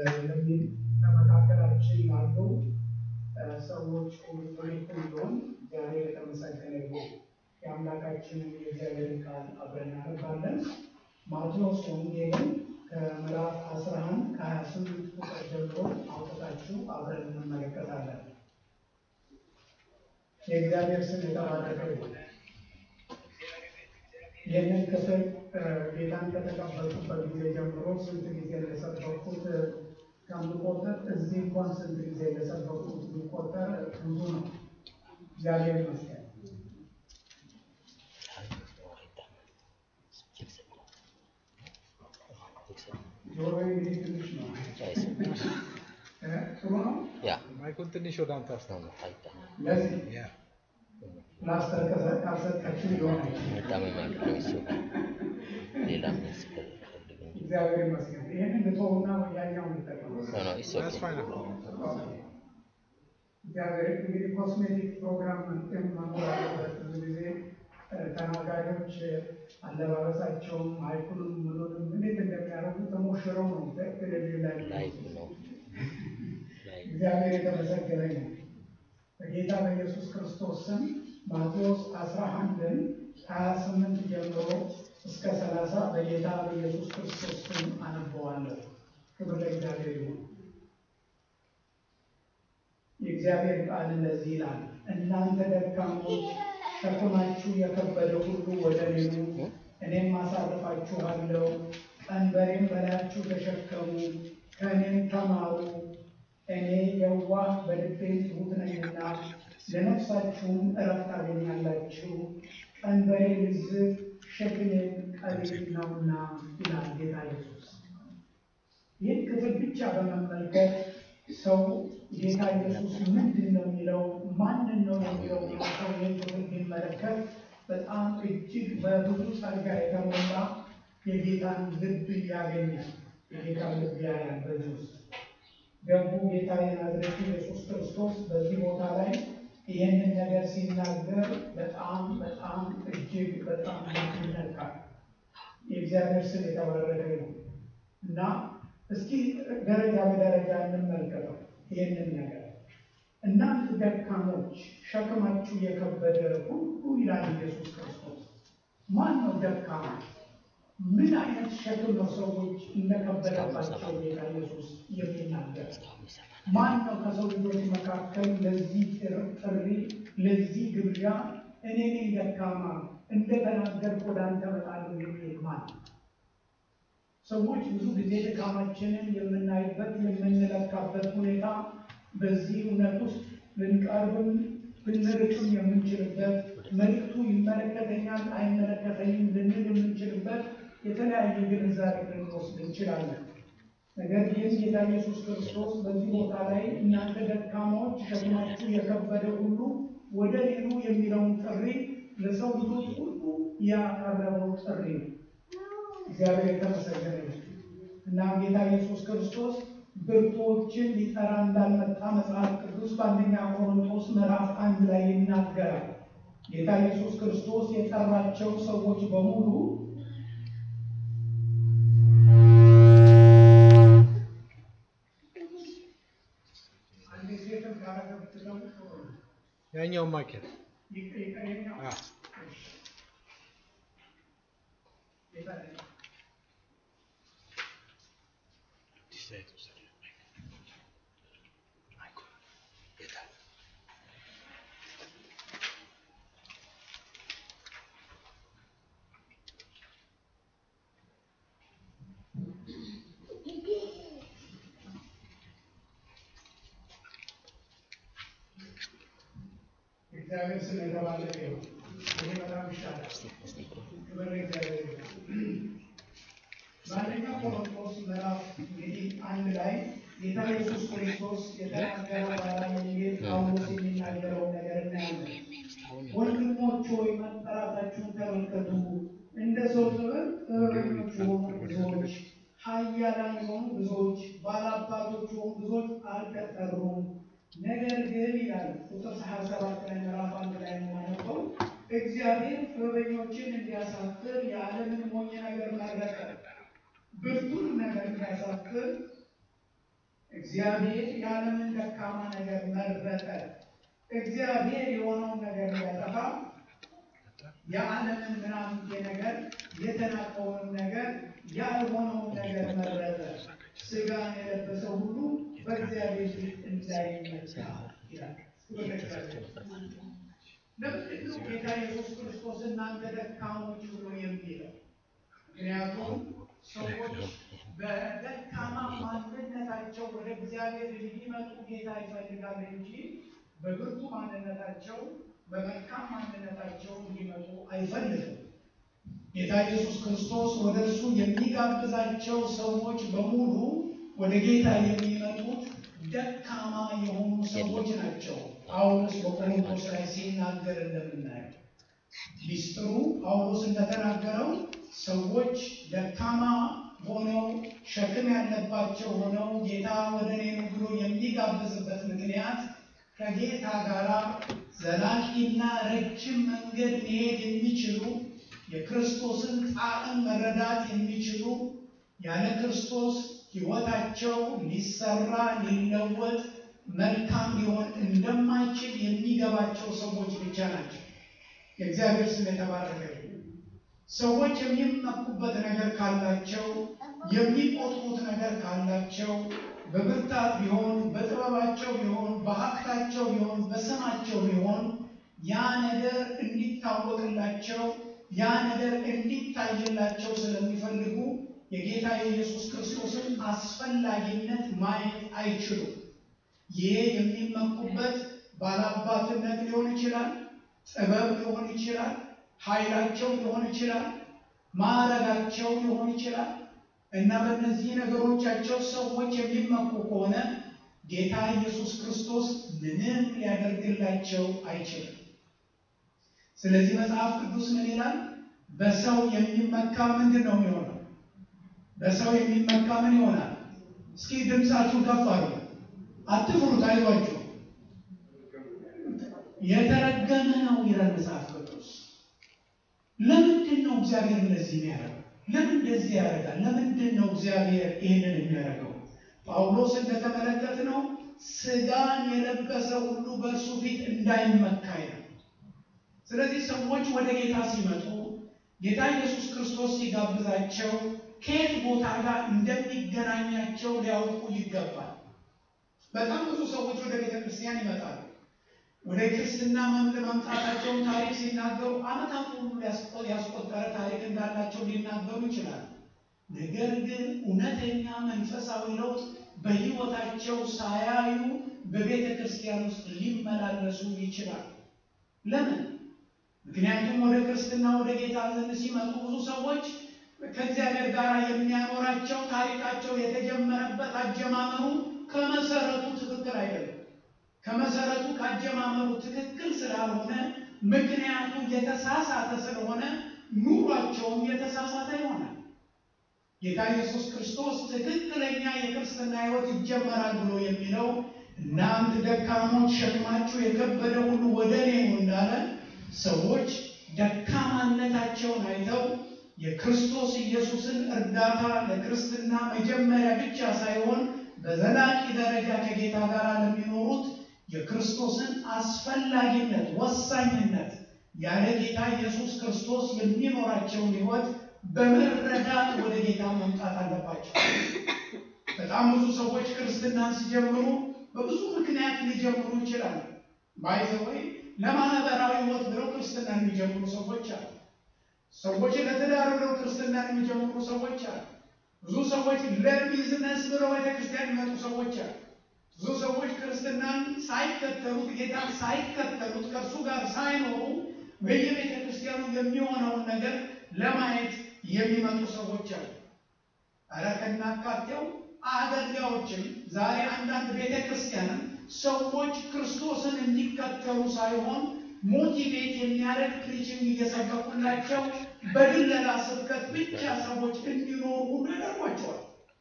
የሚል በመካከላችን ያሉ ሰዎች ሁሉ ሁሉም እግዚአብሔር የተመሰገነ ይሁን። የአምላካችንን የእግዚአብሔርን ቃል አብረን እናነባለን። ማቴዎስ ወንጌልን ከምዕራፍ 11 ከ28 ቁጥር ጀምሮ አውጥታችሁ አብረን እንመለከታለን። የእግዚአብሔር ስም የተባረከ ይሁን። ይህንን ክፍል ጌታን ከተቀበልኩበት ጊዜ ጀምሮ ስንት ጊዜ እንደሰበኩት ከምቆጥር እዚህ እንኳን ስንት ጊዜ እንደሰበኩት ቢቆጠር ብዙ ነው። እግዚአብሔር ይመስገን። ጆሮ እንግዲህ ትንሽ ነው። ጥሩ ነው። ማይኩን ትንሽ ወደ አንተ አስታው ለዚህ ያ ፕላስተር ከሰ- ካልሰጣችሁ ሊሆን እግዚአብሔር ይመስገን። ይህንን ልተውና ያኛውን ልጠቀም። That's fine. እግዚአብሔር እንግዲህ ኮስሜቲክ ፕሮግራም መኖር አለበት። ብዙ ጊዜ ተናጋሪዎች አለባበሳቸውን ማይኩንም ምኑንም እንዴት እንደሚያደርጉ ተሞሽረው ነው ቴሌቪዥን ላይ እግዚአብሔር የተመሰገነ ነው። በጌታ በኢየሱስ ክርስቶስ ስም ማቴዎስ 11ን 28 ጀምሮ እስከ 30 በጌታ በኢየሱስ ክርስቶስ ስም አነበዋለሁ። ክብር ለእግዚአብሔር ይሁን። የእግዚአብሔር ቃል እንደዚህ ይላል፣ እናንተ ደካሞች ሸክማችሁ የከበደ ሁሉ ወደ እኔ ኑ፣ እኔም አሳርፋችኋለሁ። ቀንበሬን በላያችሁ ተሸከሙ፣ ከእኔም ተማሩ፣ እኔ የዋህ በልቤም ትሑት ነኝና ለነፍሳችሁም እረፍት ታገኛላችሁ። ቀንበሬ ልዝብ ሸክሜም ቀሊል ነውና ይላል ጌታ ኢየሱስ። ይህን ክፍል ብቻ በመመልከት ሰው ጌታ ኢየሱስ ምንድን ነው የሚለው ማንን ነው የሚለው ሰው ይህን ክፍል ቢመለከት በጣም እጅግ በብዙ ጸጋ የተሞላ የጌታን ልብ ያገኛል። የጌታን ልብ ያያል። በዚህ ውስጥ ገቡ ጌታ የናዝሬቱ ኢየሱስ ክርስቶስ በዚህ ቦታ ላይ ይህንን ነገር ሲናገር በጣም በጣም እጅግ በጣም ይነካል። የእግዚአብሔር ስም የተባረከ ነው እና እስኪ ደረጃ በደረጃ እንመልከተው ይህንን ነገር። እናንተ ደካሞች ሸክማችሁ የከበደ ሁሉ ይላል ኢየሱስ ክርስቶስ። ማን ነው ደካማ? ምን አይነት ሸክም ነው ሰዎች እንደከበደባቸው ጌታ ኢየሱስ የሚናገር? ማን ነው ከሰው ልጆች መካከል ለዚህ ጥሪ ለዚህ ግብዣ እኔ ነኝ ደካማ እንደተናገርኩ ወደ አንተ እመጣለሁ የሚል ማን ነው? ሰዎች ብዙ ጊዜ ድካማችንን የምናይበት የምንለካበት ሁኔታ በዚህ እውነት ውስጥ ልንቀርብም ልንርቅም የምንችልበት መልዕክቱ ይመለከተኛል አይመለከተኝም ልንል የምንችልበት የተለያየ ግንዛቤ ልንወስድ እንችላለን። ነገር ግን ጌታ ኢየሱስ ክርስቶስ በዚህ ቦታ ላይ እናንተ ደካማዎች ሸክማችሁ የከበደ ሁሉ ወደ እኔ ኑ የሚለውን ጥሪ ለሰው ልጆች ሁሉ ያቀረበው ጥሪ ነው። እግዚአብሔር የተመሰገነ ይሁን እና ጌታ ኢየሱስ ክርስቶስ ብርቶችን ሊጠራ እንዳልመጣ መጽሐፍ ቅዱስ በአንደኛ ቆሮንቶስ ምዕራፍ አንድ ላይ ይናገራል። ጌታ ኢየሱስ ክርስቶስ የጠራቸው ሰዎች በሙሉ አንድ ሴትም ካረገብትለው ያኛውን ማይክ ይቀየኛው አ እግዚአብሔር ስም የተባረከ ይሁን። ይሄ በጣም ይሻላል። ክብር ለእግዚአብሔር ይሁን። በአንደኛ ቆሮንቶስ ምዕራፍ እንግዲህ አንድ ላይ ጌታ ኢየሱስ ክርስቶስ የተናገረው ባላ ወንጌል ጳውሎስ የሚናገረው ነገር እናያለን። ወንድሞች ሆይ መጠራታችሁን ተመልከቱ። እንደ ሰው ጥበብ ጥበበኞች የሆኑ ብዙዎች፣ ኃያላን የሆኑ ብዙዎች፣ ባላባቶች የሆኑ ብዙዎች አልተጠሩም። ነገር ግን ይላል ቁጥር ሀያ ሰባት ላይ ምዕራፍ አንድ ላይ የምናነበው እግዚአብሔር ጥበበኞችን እንዲያሳፍር የዓለምን ሞኝ ነገር መረጠ፣ ብርቱን ነገር እንዲያሳፍር እግዚአብሔር የዓለምን ደካማ ነገር መረጠ። እግዚአብሔር የሆነውን ነገር ሊያጠፋ የዓለምን ምናምንቴ ነገር የተናቀውን ነገር ያልሆነውን ነገር መረጠ። ሥጋን የለበሰ ሁሉ በእግዚአብሔር ፊት እንዳይመካ ይላል። ለምንድን ነው ጌታ ኢየሱስ ክርስቶስ እናንተ ደካሞች ብሎ የሚለው? ምክንያቱም ሰዎች በደካማ ማንነታቸው ወደ እግዚአብሔር ሊመጡ ጌታ ይፈልጋል እንጂ በብርቱ ማንነታቸው በመልካም ማንነታቸው እንዲመጡ አይፈልግም። ጌታ ኢየሱስ ክርስቶስ ወደ እርሱ የሚጋብዛቸው ሰዎች በሙሉ ወደ ጌታ የሚመጡት ደካማ የሆኑ ሰዎች ናቸው። ጳውሎስ በቆሮንቶስ ላይ ሲናገር እንደምናየው ሚስጥሩ ጳውሎስ እንደተናገረው ሰዎች ደካማ ሆነው ሸክም ያለባቸው ሆነው ጌታ ወደ እኔ ኑ ብሎ የሚጋብዝበት ምክንያት ከጌታ ጋር ዘላቂና ረጅም መንገድ መሄድ የሚችሉ የክርስቶስን ጣዕም መረዳት የሚችሉ ያለ ክርስቶስ ሕይወታቸው ሊሰራ ሊለወጥ መልካም ሊሆን እንደማይችል የሚገባቸው ሰዎች ብቻ ናቸው። የእግዚአብሔር ስም የተባረከ ይሁን። ሰዎች የሚመኩበት ነገር ካላቸው፣ የሚቆጥሩት ነገር ካላቸው በብርታት ቢሆን በጥበባቸው ቢሆን በሀብታቸው ቢሆን በስማቸው ቢሆን ያ ነገር እንዲታወቅላቸው ያ ነገር እንዲታይላቸው ስለሚፈልጉ የጌታ የኢየሱስ ክርስቶስን አስፈላጊነት ማየት አይችሉም። ይሄ የሚመኩበት ባላባትነት ሊሆን ይችላል፣ ጥበብ ሊሆን ይችላል፣ ኃይላቸው ሊሆን ይችላል፣ ማዕረጋቸው ሊሆን ይችላል እና በእነዚህ ነገሮቻቸው ሰዎች የሚመኩ ከሆነ ጌታ ኢየሱስ ክርስቶስ ምንም ሊያደርግላቸው አይችልም። ስለዚህ መጽሐፍ ቅዱስ ምን ይላል? በሰው የሚመካ ምንድን ነው የሚሆነው? በሰው የሚመካ ምን ይሆናል? እስኪ ድምፃችሁ ከፍ አድርጉ። አትፍሩት፣ አይዟችሁ። የተረገመ ነው ይላል መጽሐፍ ቅዱስ። ለምንድን ነው እግዚአብሔር እንደዚህ የሚያደርገው? ለምን እንደዚህ ያደርጋል? ለምንድን ነው እግዚአብሔር ይህንን የሚያደርገው? ጳውሎስ እንደተመለከት ነው ስጋን የለበሰ ሁሉ በእርሱ ፊት እንዳይመካ ነው። ስለዚህ ሰዎች ወደ ጌታ ሲመጡ ጌታ ኢየሱስ ክርስቶስ ሲጋብዛቸው ከየት ቦታ ጋር እንደሚገናኛቸው ሊያውቁ ይገባል። በጣም ብዙ ሰዎች ወደ ቤተ ክርስቲያን ይመጣሉ። ወደ ክርስትና መምል መምጣታቸውን ታሪክ ሲናገሩ ዓመታት ሁሉ ያስቆጠረ ታሪክ እንዳላቸው ሊናገሩ ይችላሉ። ነገር ግን እውነተኛ መንፈሳዊ ለውጥ በሕይወታቸው ሳያዩ በቤተ ክርስቲያን ውስጥ ሊመላለሱ ይችላል። ለምን? ምክንያቱም ወደ ክርስትና ወደ ጌታ ዘንድ ሲመጡ ብዙ ሰዎች ከእግዚአብሔር ጋር የሚያኖራቸው ታሪካቸው የተጀመረበት አጀማመሩ ከመሰረቱ ትክክል አይደለም። ከመሰረቱ ከአጀማመሩ ትክክል ስላልሆነ ምክንያቱ የተሳሳተ ስለሆነ ኑሯቸውም የተሳሳተ ይሆናል። ጌታ ኢየሱስ ክርስቶስ ትክክለኛ የክርስትና ሕይወት ይጀመራል ብሎ የሚለው እናንተ ደካሞች ሸክማችሁ የከበደ ሁሉ ወደ እኔ ኑ እንዳለ ሰዎች ደካማነታቸውን አይተው የክርስቶስ ኢየሱስን እርዳታ ለክርስትና መጀመሪያ ብቻ ሳይሆን በዘላቂ ደረጃ ከጌታ ጋር ለሚኖሩት የክርስቶስን አስፈላጊነት፣ ወሳኝነት ያለ ጌታ ኢየሱስ ክርስቶስ የሚኖራቸውን ሕይወት በመረዳት ወደ ጌታ መምጣት አለባቸው። በጣም ብዙ ሰዎች ክርስትናን ሲጀምሩ በብዙ ምክንያት ሊጀምሩ ይችላሉ። ባይዘወይ ለማህበራዊ ሕይወት ብለው ክርስትናን የሚጀምሩ ሰዎች አሉ። ሰዎች ለትዳር ብለው ክርስትናን የሚጀምሩ ሰዎች አሉ። ብዙ ሰዎች ለቢዝነስ ብለው ቤተክርስቲያን የሚመጡ ሰዎች አሉ። ብዙ ሰዎች ክርስትናን ሳይከተሉት ጌታን ሳይከተሉት ከእርሱ ጋር ሳይኖሩ በየቤተ ክርስቲያኑ የሚሆነውን ነገር ለማየት የሚመጡ ሰዎች አሉ። ኧረ ከናካቴው አገልጋዮችም ዛሬ አንዳንድ ቤተ ክርስቲያንም ሰዎች ክርስቶስን እንዲከተሉ ሳይሆን ሞቲቬት የሚያደርግ ፕሪችንግ እየሰበኩላቸው በድለላ ስብከት ብቻ ሰዎች እንዲኖሩ ሁሉ ያደርጓቸዋል።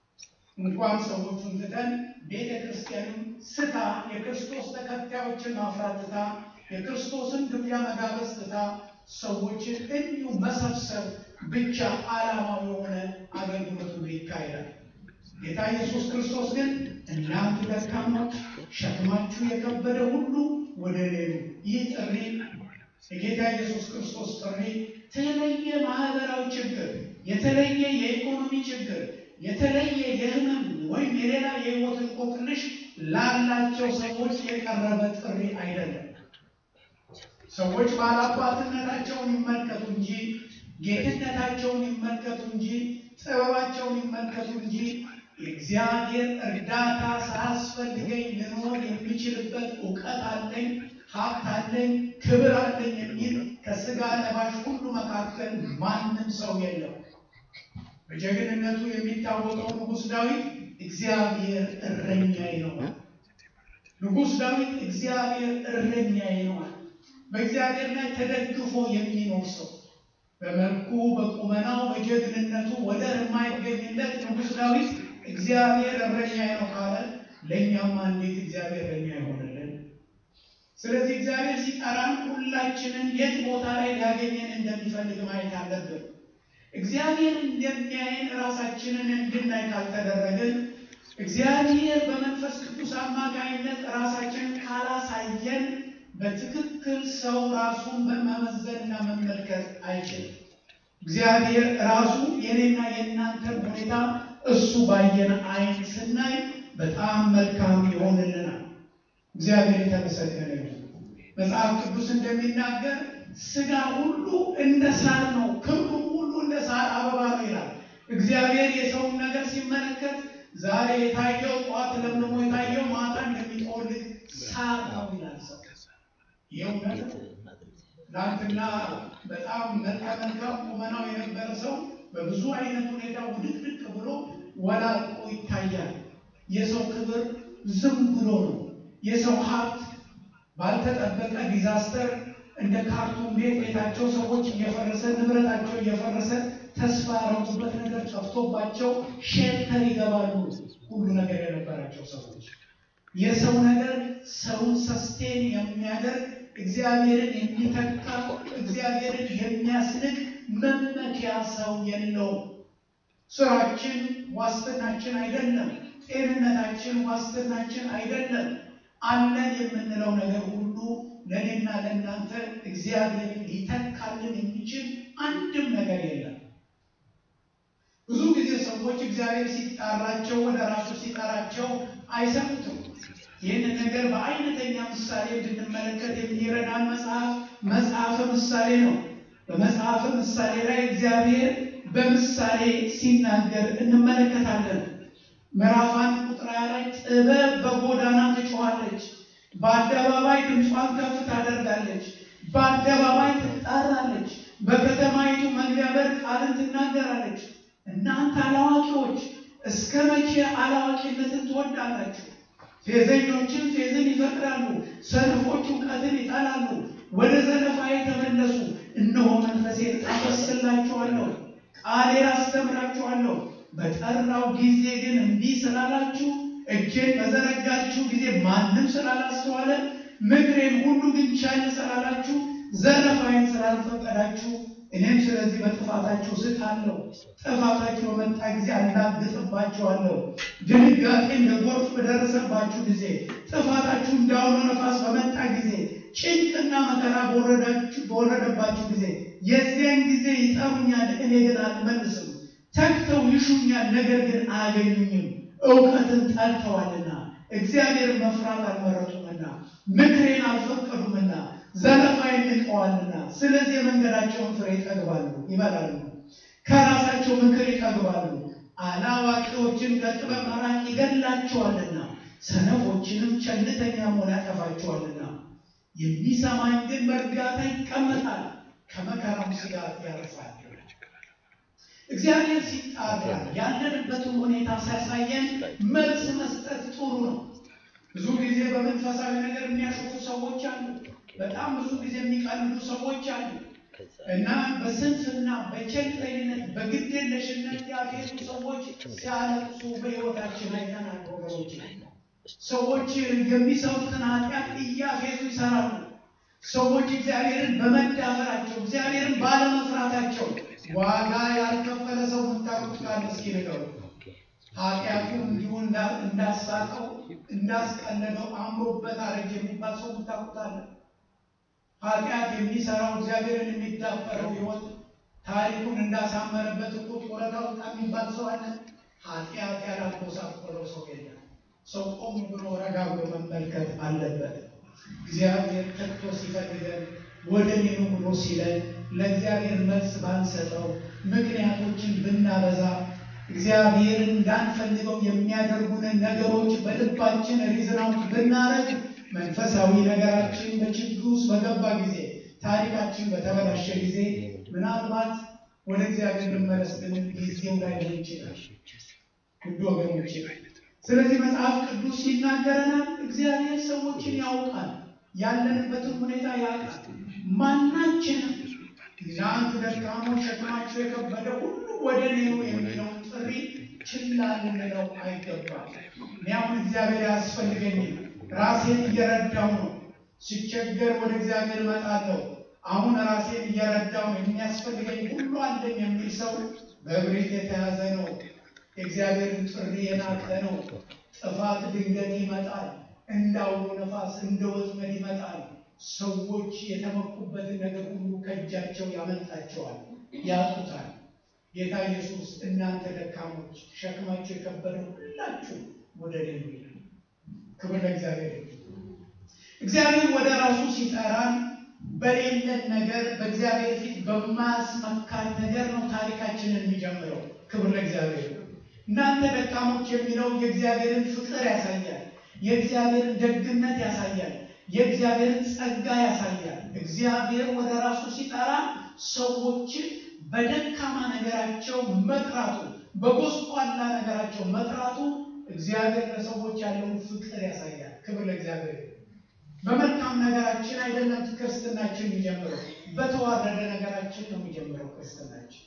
እንኳን ሰዎቹን ትተን ቤተ ክርስቲያንም ስታ የክርስቶስ ተከታዮችን ማፍራት ትታ የክርስቶስን ግብዣ መጋበዝ ትታ ሰዎችን እንዲሁ መሰብሰብ ብቻ ዓላማው የሆነ አገልግሎት ሁሉ ይካሄዳል። ጌታ ኢየሱስ ክርስቶስ ግን እናንተ ሸክማችሁ የከበደ ሁሉ ወደ እኔ ኑ። ይህ ጥሪ የጌታ ኢየሱስ ክርስቶስ ጥሪ የተለየ ማህበራዊ ችግር፣ የተለየ የኢኮኖሚ ችግር፣ የተለየ የህመም ወይም የሌላ የህይወት እንቆቅልሽ ላላቸው ሰዎች የቀረበ ጥሪ አይደለም። ሰዎች ባላባትነታቸውን ይመልከቱ እንጂ ጌትነታቸውን ይመልከቱ እንጂ ጥበባቸውን ይመልከቱ እንጂ የእግዚአብሔር እርዳታ ሳያስፈልገኝ ልኖር የሚችልበት እውቀት አለኝ፣ ሀብት አለኝ፣ ክብር አለኝ የሚል ከስጋ ለባሽ ሁሉ መካከል ማንም ሰው የለም። በጀግንነቱ የሚታወቀው ንጉሥ ዳዊት እግዚአብሔር እረኛዬ ነው። ንጉሥ ዳዊት እግዚአብሔር እረኛዬ ነው። በእግዚአብሔር ላይ ተደግፎ የሚኖር ሰው በመልኩ በቁመናው በጀግንነቱ ወደር የማይገኝለት ንጉሥ ዳዊት እግዚአብሔር እረኛዬ ነው ካለ ለእኛማ እንዴት እግዚአብሔር እረኛ ይሆንልን? ስለዚህ እግዚአብሔር ሲጠራን ሁላችንን የት ቦታ ላይ ሊያገኘን እንደሚፈልግ ማየት አለብን። እግዚአብሔር እንደሚያየን ራሳችንን እንድናይ ካልተደረግን እግዚአብሔር በመንፈስ ቅዱስ አማካኝነት ራሳችንን ካላሳየን በትክክል ሰው ራሱን መመዘንና መመልከት አይችልም። እግዚአብሔር ራሱ የኔና የእናንተን ሁኔታ እሱ ባየን አይን ስናይ በጣም መልካም ይሆንልናል። እግዚአብሔር የተመሰገነ ይሁን። መጽሐፍ ቅዱስ እንደሚናገር ስጋ ሁሉ እንደ ሳር ነው፣ ክብሩ ሁሉ እንደ ሳር አበባ ነው ይላል። እግዚአብሔር የሰውን ነገር ሲመለከት ዛሬ የታየው ጠዋት ለምልሞ የታየው ማታ እንደሚጠወልግ ሳር ነው ይላል ሰው የእውነት ትናንትና በጣም መልከ መልካም ቁመናው የነበረ ሰው በብዙ አይነት ሁኔታ ውድቅድቅ ብሎ ወላልቆ ይታያል። የሰው ክብር ዝም ብሎ ነው። የሰው ሀብት ባልተጠበቀ ዲዛስተር እንደ ካርቱም ቤት ቤታቸው ሰዎች እየፈረሰ ንብረታቸው እየፈረሰ ተስፋ ያረጉበት ነገር ጠፍቶባቸው ሼልተር ይገባሉ። ሁሉ ነገር የነበራቸው ሰዎች የሰው ነገር ሰውን ሰስቴን የሚያደርግ እግዚአብሔርን የሚተካ እግዚአብሔርን የሚያስንቅ መመኪያ ሰው የለውም። ስራችን ዋስትናችን አይደለም። ጤንነታችን ዋስትናችን አይደለም። አለን የምንለው ነገር ሁሉ ለእኔና ለእናንተ እግዚአብሔርን ሊተካልን የሚችል አንድም ነገር የለም። ብዙ ጊዜ ሰዎች እግዚአብሔር ሲጣራቸው ወደ ራሱ ሲጠራቸው አይሰሙትም። ይህንን ነገር በአይነተኛ ምሳሌ እንድንመለከት የሚረዳን መጽሐፍ መጽሐፈ ምሳሌ ነው። በመጽሐፈ ምሳሌ ላይ እግዚአብሔር በምሳሌ ሲናገር እንመለከታለን። ምዕራፍ አንድ ቁጥር ሃያ ላይ ጥበብ በጎዳና ትጮኻለች፣ በአደባባይ ድምጿን ከፍ ታደርጋለች፣ በአደባባይ ትጣራለች፣ በከተማይቱ መግቢያ በር ቃልን ትናገራለች። እናንተ አላዋቂዎች እስከ መቼ አላዋቂነትን ትወዳላችሁ? ፌዘኞችን ፌዝን ይፈቅዳሉ፣ ሰነፎች እውቀትን ይጠላሉ። ወደ ዘለፋዬ ተመለሱ፣ እነሆ መንፈሴን አፈስላችኋለሁ፣ ቃሌን አስተምራችኋለሁ። በጠራው ጊዜ ግን እምቢ ስላላችሁ፣ እጄን በዘረጋችሁ ጊዜ ማንም ስላላስተዋለ፣ ምክሬን ሁሉ ግን ቻል ስላላችሁ፣ ዘለፋዬን ስላልፈቀዳችሁ እኔም ስለዚህ በጥፋታችሁ ስቃለሁ። ጥፋታችሁ በመጣ ጊዜ አላግጥባችኋለሁ። ድንጋጤ እንደ ጎርፍ በደረሰባችሁ ጊዜ፣ ጥፋታችሁ እንዳውሎ ነፋስ በመጣ ጊዜ፣ ጭንቅና መከራ በወረደባችሁ ጊዜ፣ የዚያን ጊዜ ይጠሩኛል፣ እኔ ግን አልመልስም። ተግተው ይሹኛል፣ ነገር ግን አያገኙኝም። እውቀትን ጠልተዋልና እግዚአብሔር መፍራት አልመረጡምና ምክሬን አልፈቀዱምና ዘለፋዬን ንቀዋልና ስለዚህ የመንገዳቸውን ፍሬ ይጠግባሉ ይበላሉ፣ ከራሳቸው ምክር ይጠግባሉ። አላዋቂዎችን ከጥበብ መራቅ ይገድላቸዋልና ሰነፎችንም ቸልተኛ መሆን ያጠፋቸዋልና። የሚሰማኝ ግን በእርጋታ ይቀመጣል፣ ከመከራም ስጋት ያርፋል። እግዚአብሔር ሲጣራ ያለንበትን ሁኔታ ሲያሳየን መልስ መስጠት ጥሩ ነው። ብዙ ጊዜ በመንፈሳዊ ነገር የሚያሾፉ ሰዎች አሉ። በጣም ብዙ ጊዜ የሚቀልዱ ሰዎች አሉ እና በስንፍና በቸልተኝነት በግዴለሽነት ያፌቱ ሰዎች ሲያለቅሱ በሕይወታችን አይተናል ወገኖች። ሰዎች የሚሰሩትን ኃጢአት እያፌቱ ይሰራሉ። ሰዎች እግዚአብሔርን በመዳፈራቸው እግዚአብሔርን ባለመፍራታቸው ዋጋ ያልከፈለ ሰው የምታውቁት ካለ እስኪ ንገሩ። ኃጢአቱ እንዲሁ እንዳሳቀው እንዳስቀለለው አምሮበት አረጀ የሚባል ሰው ታውቁታለን። ኃጢአት የሚሰራው እግዚአብሔርን የሚዳፈረው ሕይወት ታሪኩን እንዳሳመረበት እኮ ጡረታ ወጣ የሚባል ሰው አለ። ኃጢአት ያላጎሳቆለው ሰው የለም። ሰው ቆም ብሎ ረጋ ብሎ መመልከት አለበት። እግዚአብሔር ተግቶ ሲፈልገን ወደ እኔ ኑ ብሎ ሲለን ለእግዚአብሔር መልስ ባንሰጠው ምክንያቶችን ብናበዛ እግዚአብሔር እንዳንፈልገው የሚያደርጉንን ነገሮች በልባችን ሪዝናውት ብናረግ መንፈሳዊ ነገራችን በችግር ውስጥ በገባ ጊዜ ታሪካችን በተበላሸ ጊዜ ምናልባት ወደ እግዚአብሔር ልመለስ ብንል ጊዜው ላይ ሆን ይችላል። ውድ ወገኖች፣ ስለዚህ መጽሐፍ ቅዱስ ይናገረናል። እግዚአብሔር ሰዎችን ያውቃል፣ ያለንበትን ሁኔታ ያውቃል። ማናችንም እናንተ ደካሞች ሸክማችሁ የከበደ ሁሉ ወደ እኔ ኑ የሚለውን ጥሪ ችላ ልንለው አይገባም። እኔ አሁን እግዚአብሔር ያስፈልገኝም ራሴን እየረዳው ነው። ሲቸገር ወደ እግዚአብሔር እመጣለሁ። አሁን ራሴን እየረዳው ነው። የሚያስፈልገኝ ሁሉ አለኝ የሚል ሰው በእብሪት የተያዘ ነው። የእግዚአብሔርን ጥሪ የናቀ ነው። ጥፋት ድንገት ይመጣል። እንዳውሎ ነፋስ እንደ ወጥመድ ይመጣል። ሰዎች የተመኩበትን ነገር ሁሉ ከእጃቸው ያመልጣቸዋል፣ ያጡታል። ጌታ ኢየሱስ እናንተ ደካሞች ሸክማቸው የከበደ ሁላችሁ ወደ እኔ ኑ ይላል። ክብር ለእግዚአብሔር። እግዚአብሔር ወደ ራሱ ሲጠራን በሌለን ነገር በእግዚአብሔር ፊት በማያስመካን ነገር ነው ታሪካችንን የሚጀምረው። ክብር ለእግዚአብሔር። እናንተ ደካሞች የሚለው የእግዚአብሔርን ፍቅር ያሳያል። የእግዚአብሔርን ደግነት ያሳያል። የእግዚአብሔርን ጸጋ ያሳያል። እግዚአብሔር ወደ ራሱ ሲጠራ ሰዎችን በደካማ ነገራቸው መጥራቱ፣ በጎስቋላ ነገራቸው መጥራቱ እግዚአብሔር ለሰዎች ያለውን ፍቅር ያሳያል። ክብር ለእግዚአብሔር። በመልካም ነገራችን አይደለም ክርስትናችን የሚጀምረው፣ በተዋረደ ነገራችን ነው የሚጀምረው ክርስትናችን።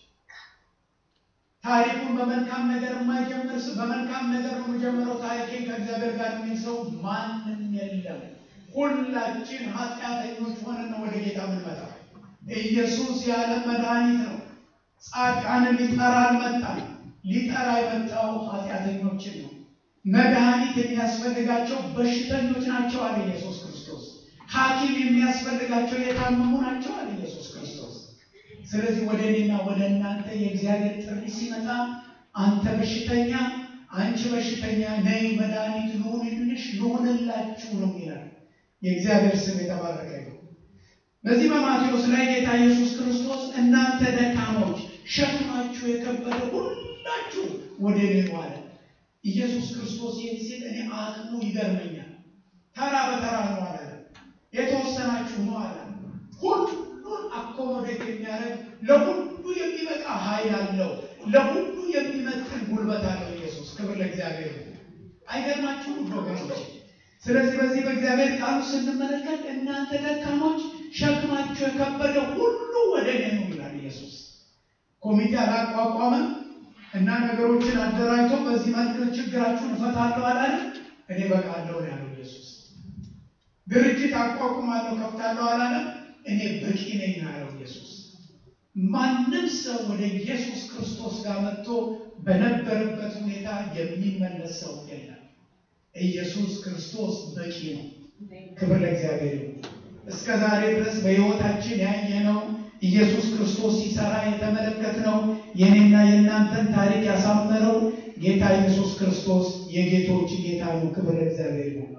ታሪኩን በመልካም ነገር የማይጀምር ሰው በመልካም ነገር ነው የሚጀምረው ታሪኬን ከእግዚአብሔር ጋር የሚል ሰው ማንም የለም። ሁላችን ኃጢአተኞች ሆነን ነው ወደ ጌታ የምንመጣው። ኢየሱስ ያለ መድኃኒት ነው። ጻድቃንን ሊጠራ አልመጣም። ሊጠራ የመጣው ኃጢአተኞችን ነው። መድኃኒት የሚያስፈልጋቸው በሽተኞች ናቸው አለ ኢየሱስ ክርስቶስ። ሐኪም የሚያስፈልጋቸው የታመሙ ናቸው አለ ኢየሱስ ክርስቶስ። ስለዚህ ወደ እኔና ወደ እናንተ የእግዚአብሔር ጥሪ ሲመጣ አንተ በሽተኛ፣ አንቺ በሽተኛ ነይ፣ መድኃኒት ልሁንልሽ፣ ልሁንላችሁ ነው ይላል። የእግዚአብሔር ስም የተባረከ ነው። በዚህ በማቴዎስ ላይ ጌታ ኢየሱስ ክርስቶስ እናንተ ደካሞች ሸክማችሁ የከበደ ሁላችሁ ወደ እኔ ኑ አለ። ኢየሱስ ክርስቶስ ይህን ሲል እኔ አቅሙ ይገርመኛል። ተራ በተራ ነው አለ። የተወሰናችሁ ነው አለ። ሁሉን አኮሞዴት የሚያደርግ ለሁሉ የሚበቃ ኃይል አለው። ለሁሉ የሚመጥን ጉልበት አለው ኢየሱስ። ክብር ለእግዚአብሔር። አይገርማችሁም ወገኖች? ስለዚህ በዚህ በእግዚአብሔር ቃሉ ስንመለከት እናንተ ደካሞች ሸክማችሁ የከበደ ሁሉ ወደ እኔ ነው ይላል ኢየሱስ። ኮሚቴ አላቋቋመም እና ነገሮችን አደራጅቶ በዚህ መልክ ችግራችሁን እፈታለሁ አላለም። እኔ በቃለሁ ነው ያለው ኢየሱስ። ድርጅት አቋቁማለሁ ከፍታለሁ አላለም። እኔ በቂ ነኝ ነው ያለው ኢየሱስ። ማንም ሰው ወደ ኢየሱስ ክርስቶስ ጋር መጥቶ በነበረበት ሁኔታ የሚመለስ ሰው የለም። ኢየሱስ ክርስቶስ በቂ ነው። ክብር ለእግዚአብሔር ይሁን። እስከ ዛሬ ድረስ በሕይወታችን ያየነው ኢየሱስ ክርስቶስ ሲሰራ የተመለከትነው የኔና የእናንተን ታሪክ ያሳመረው ጌታ ኢየሱስ ክርስቶስ የጌቶች ጌታ ነው። ክብር ለእግዚአብሔር ይሁን።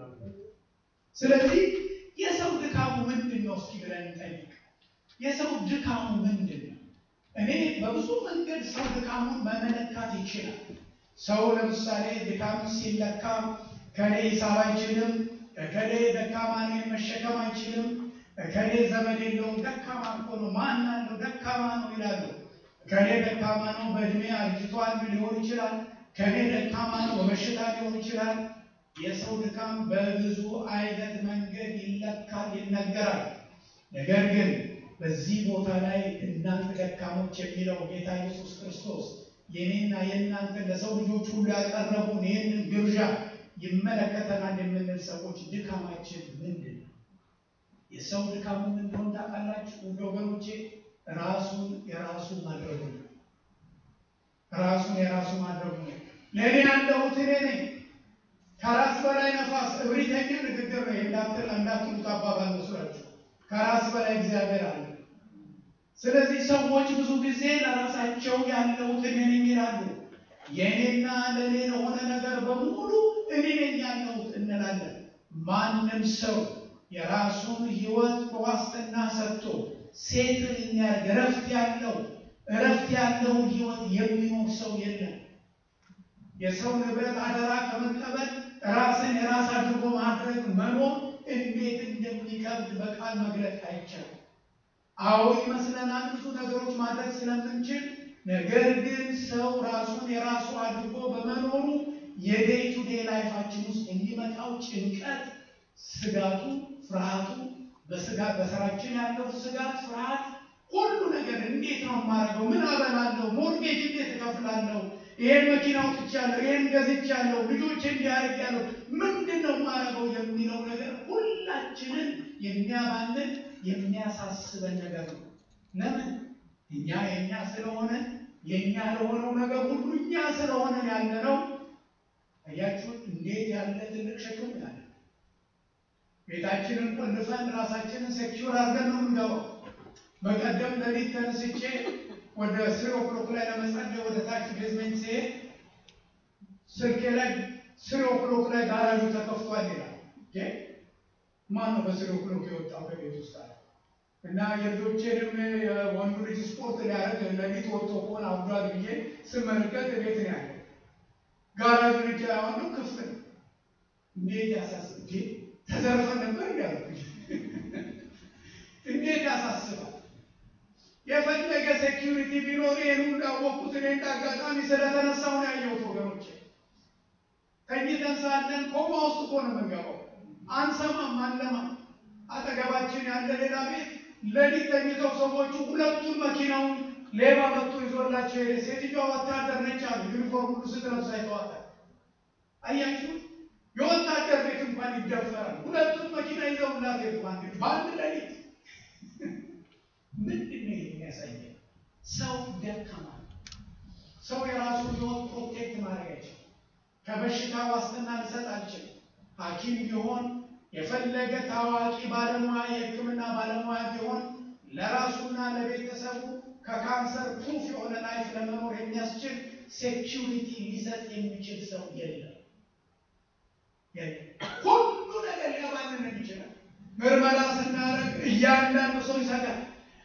ስለዚህ የሰው ድካሙ ምንድን ነው እስኪ ብለን እንጠይቅ። የሰው ድካሙ ምንድን ነው? እኔ በብዙ መንገድ ሰው ድካሙን መመለካት ይችላል። ሰው ለምሳሌ ድካም ሲለካ ከኔ ሂሳብ አይችልም፣ ከኔ ደካማ ነው መሸከም አይችልም፣ ከኔ ዘመድ የለውም፣ ደካማ እኮ ነው፣ ማን አለው፣ ደካማ ነው ይላሉ። ከኔ ደካማ ነው፣ በእድሜ አርጅቷል ሊሆን ይችላል። ከኔ ደካማ ነው፣ በበሽታ ሊሆን ይችላል። የሰው ድካም በብዙ አይነት መንገድ ይለካል፣ ይነገራል። ነገር ግን በዚህ ቦታ ላይ እናንተ ደካሞች የሚለው ጌታ ኢየሱስ ክርስቶስ የኔና የእናንተ ለሰው ልጆች ሁሉ ያቀረቡን ይህንን ግብዣ ይመለከተናል የምንል ሰዎች ድካማችን ምንድን ነው? የሰው ድካሙ ምን እንደሆነ ታውቃላችሁ? ውድ ወገኖቼ ራሱን የራሱ ማድረጉ ነው። ራሱን የራሱ ማድረጉ ነው። ለእኔ ያለሁት እኔ ነኝ። ከራስ በላይ ነፋስ እብሪተኛ ንግግር ነው እንዳትሉት አባባል መስሏችሁ። ከራስ በላይ እግዚአብሔር አለ። ስለዚህ ሰዎች ብዙ ጊዜ ለራሳቸው ያለሁት እኔ ነኝ ይላሉ። የእኔና ለእኔ ለሆነ ነገር በሙሉ እኔ ነኝ ያለሁት እንላለን። ማንም ሰው የራሱን ሕይወት በዋስትና ሰጥቶ ሴትን የሚያደርግ እረፍት ያለው እረፍት ያለውን ሕይወት የሚኖር ሰው የለም። የሰው ንብረት አደራ ከመቀበል ራስን የራስ አድርጎ ማድረግ መኖር እንዴት እንደሚከብድ በቃል መግለጽ አይቻልም። አዎ ይመስለናል ብዙ ነገሮች ማድረግ ስለምንችል፣ ነገር ግን ሰው ራሱን የራሱ አድርጎ በመኖሩ የዴይ ቱ ዴይ ላይፋችን ውስጥ የሚመጣው ጭንቀት፣ ስጋቱ፣ ፍርሃቱ በስጋ በስራችን ያለው ስጋት፣ ፍርሃት ሁሉ ነገር እንዴት ነው የማደርገው? ምን አበላለሁ? ሞርጌጅ እንዴት እከፍላለሁ? ይሄን መኪና አውጥቻለሁ፣ ይሄን ገዝቻለሁ፣ ልጆች እንዲያደርግ ያለው ምንድን ነው የማደርገው የሚለው ነገር ሁላችንን የሚያባንን የሚያሳስበን ነገር ነው። ለምን እኛ የእኛ ስለሆነ የእኛ ለሆነው ነገር ሁሉ እኛ ስለሆነ ያለ ነው። አያችሁት? እንዴት ያለ ትልቅ ሸክም ያለ ቤታችንን ቆልፈን ራሳችንን ሴኪዩር አድርገን ነው የምንገባው። በቀደም ለሊት ተነስቼ ወደ ስሪ ኦክሎክ ላይ ለመጸለይ ወደ ታች ቤዝሜንት ሲሄድ ስልኬ ላይ ስሪ ኦክሎክ ላይ ጋራዡ ተከፍቷል ይላል። ማን ነው በስሪ ኦክሎክ የወጣው ከቤት ውስጥ አለ እና የልጆቼንም የወንዱ ልጅ ስፖርት ሊያደርግ ለሊት ወጥቶ ከሆነ አብዷል ብዬ ስመለከት ቤት ነው ያለ ጋራዡ ልጅ ያዋሉ ክፍት ነው። እንዴት ያሳስብ ተዘርፈን ነበር ያልኩኝ። እንዴት ያሳስባል። የፈለገ ሴኪሪቲ ቢኖር ይህን ሁሉ ያወቅኩት እኔ እንደ አጋጣሚ ስለተነሳሁ ነው ያየሁት። ወገኖቼ ተኝተን ሳለን ኮማ ውስጥ እኮ ነው የምንገባው። አንሰማም፣ አንለማም። አጠገባችን ያለ ሌላ ቤት ሌሊት ተኝተው ሰዎቹ ሁለቱን መኪናውን ሌባ መጥቶ ይዞላቸው ሄደ። ሴትዮዋ ወታደር ነች አሉ። ዩኒፎርም ሁሉ ስትለብስ አይተዋታል። አያችሁ፣ የወታደር ቤት እንኳን ይደፈራል። ሁለቱን መኪና ይዘውላት ሄዱ። በአንድ ሌሊት ምንድን ነው የሚያሳየን? ሰው ደካማ ሰው የራሱን ህይወት ፕሮቴክት ማድረግ አይችልም። ከበሽታ ዋስትና ሊሰጥ አልችልም። ሐኪም ቢሆን የፈለገ ታዋቂ ባለሙያ የሕክምና ባለሙያ ቢሆን ለራሱና ለቤተሰቡ ከካንሰር ፕሩፍ የሆነ ላይፍ ለመኖር የሚያስችል ሴኪሪቲ ሊሰጥ የሚችል ሰው የለም። ሁሉ ነገር ሊያባንን ይችላል። ምርመራ ስናደርግ እያንዳንዱ ሰው ይሰጋል።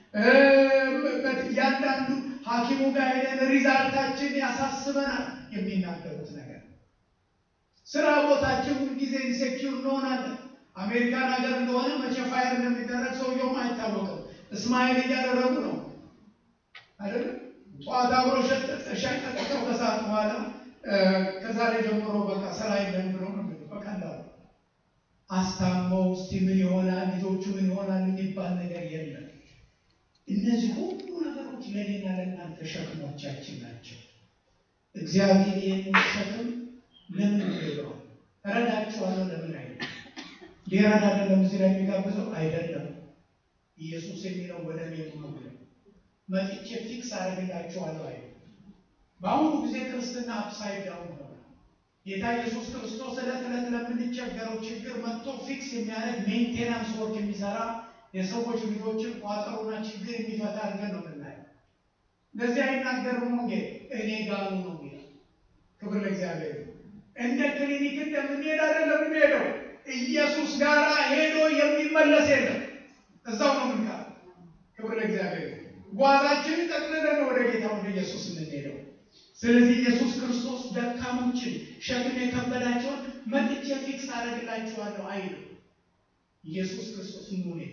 እያንዳንዱ ሐኪሙ ጋር ሄደን ሪዛልታችን ያሳስበናል። የሚናገሩት ነገር ስራ ቦታችን ሁልጊዜ ኢንሴኪውር እንሆናለን። አሜሪካን ሀገር እንደሆነ መቼ ፋየር እንደሚደረግ ሰውየውም አይታወቅም። እስማኤል እያደረጉ ነው አይደለም። ጠዋት አብሮ ሸቀጠቀው ከሰዓት በኋላ ከዛሬ ጀምሮ በቃ ስራ የለም ብሎ ነው በቀላሉ አስታመው እስቲ ምን ይሆናል ልጆቹ ምን ይሆናል የሚባል ነገር የለም። እነዚህ ሁሉ ነገሮች ለእኔና ለእናንተ ሸክሞቻችን ናቸው። እግዚአብሔር ይህንን ሸክም ለምን ይለዋል? እረዳችኋለሁ ለምን አይደለም? ሊረዳ አይደለም እዚህ ላይ የሚጋብዘው አይደለም። ኢየሱስ የሚለው ወደ እኔ ኑ ብሎ መጥቼ ፊክስ አደርግላችኋለሁ አይደለም። በአሁኑ ጊዜ ክርስትና አፕሳይድ ዳውን ሆነ። ጌታ ኢየሱስ ክርስቶስ ዕለት ዕለት ለምንቸገረው ችግር መጥቶ ፊክስ የሚያደርግ ሜንቴናንስ ወርክ የሚሰራ የሰዎች ልጆችን ቋጠሮና ችግር የሚፈታ አድርገን ነው የምናየው። እንደዚህ አይናገርም ወንጌል እኔ ጋሩ ነው የሚለው። ክብር ለእግዚአብሔር። እንደ ክሊኒክ እንደምንሄድ አይደለም የምንሄደው። ኢየሱስ ጋር ሄዶ የሚመለስ የለም። እዛው ነው ምንካ። ክብር ለእግዚአብሔር። ጓዛችንን ጠቅልለን ወደ ጌታ ወደ ኢየሱስ የምንሄደው። ስለዚህ ኢየሱስ ክርስቶስ ደካሞችን ሸክም የከበዳቸውን መጥቼ ፊክስ አደርግላችኋለሁ አይልም። ኢየሱስ ክርስቶስ ሙኒክ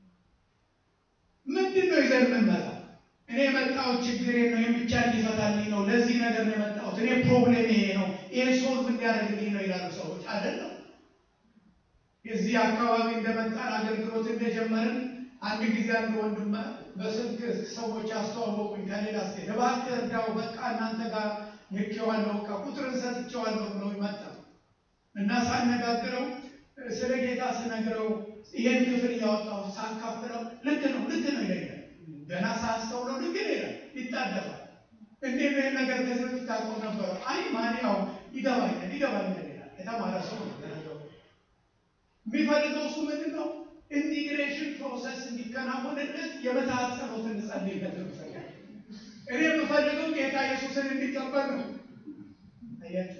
ምንድን ነው ይዘን የምንመጣው? እኔ የመጣሁት ችግሬ ነው፣ ይህን ብቻ እንዲፈታልኝ ነው፣ ለዚህ ነገር ነው የመጣሁት፣ እኔ ፕሮብሌም ይሄ ነው፣ ይህን ሶልቭ እንዲያደርግልኝ ነው ይላሉ ሰዎች። አይደለም። የዚህ አካባቢ እንደመጣን አገልግሎት እንደጀመርን አንድ ጊዜ አንድ ወንድም በስልክ ሰዎች አስተዋወቁኝ ከሌላ ስቴት፣ እባክህ እርዳው፣ በቃ እናንተ ጋር ልኬዋለሁ፣ በቃ ቁጥርን ሰጥቼዋለሁ ብሎ ይመጣ እና ሳነጋግረው ስለ ጌታ ስነግረው ይሄን ክፍል እያወጣሁ ሳካፍለው ልክ ነው ልክ ነው ይለኛል። ገና ሳስተውለው ልክ ይላል፣ ይጣደፋል። እንዴት ነው ይሄን ነገር ከዚህ በፊት ታውቀው ነበረ? አይ ማን ያው ይገባኛል ይገባኛል ይላል። የተማረ ሰው ነው የተናገረው። የሚፈልገው እሱ ምንድን ነው? ኢንቲግሬሽን ፕሮሰስ እንዲከናወንለት የመትሐት ጸሎት እንጸልይለት ነው ይፈልጋል። እኔ የምፈልገው ጌታ ኢየሱስን እንዲቀበል ነው። አያችሁ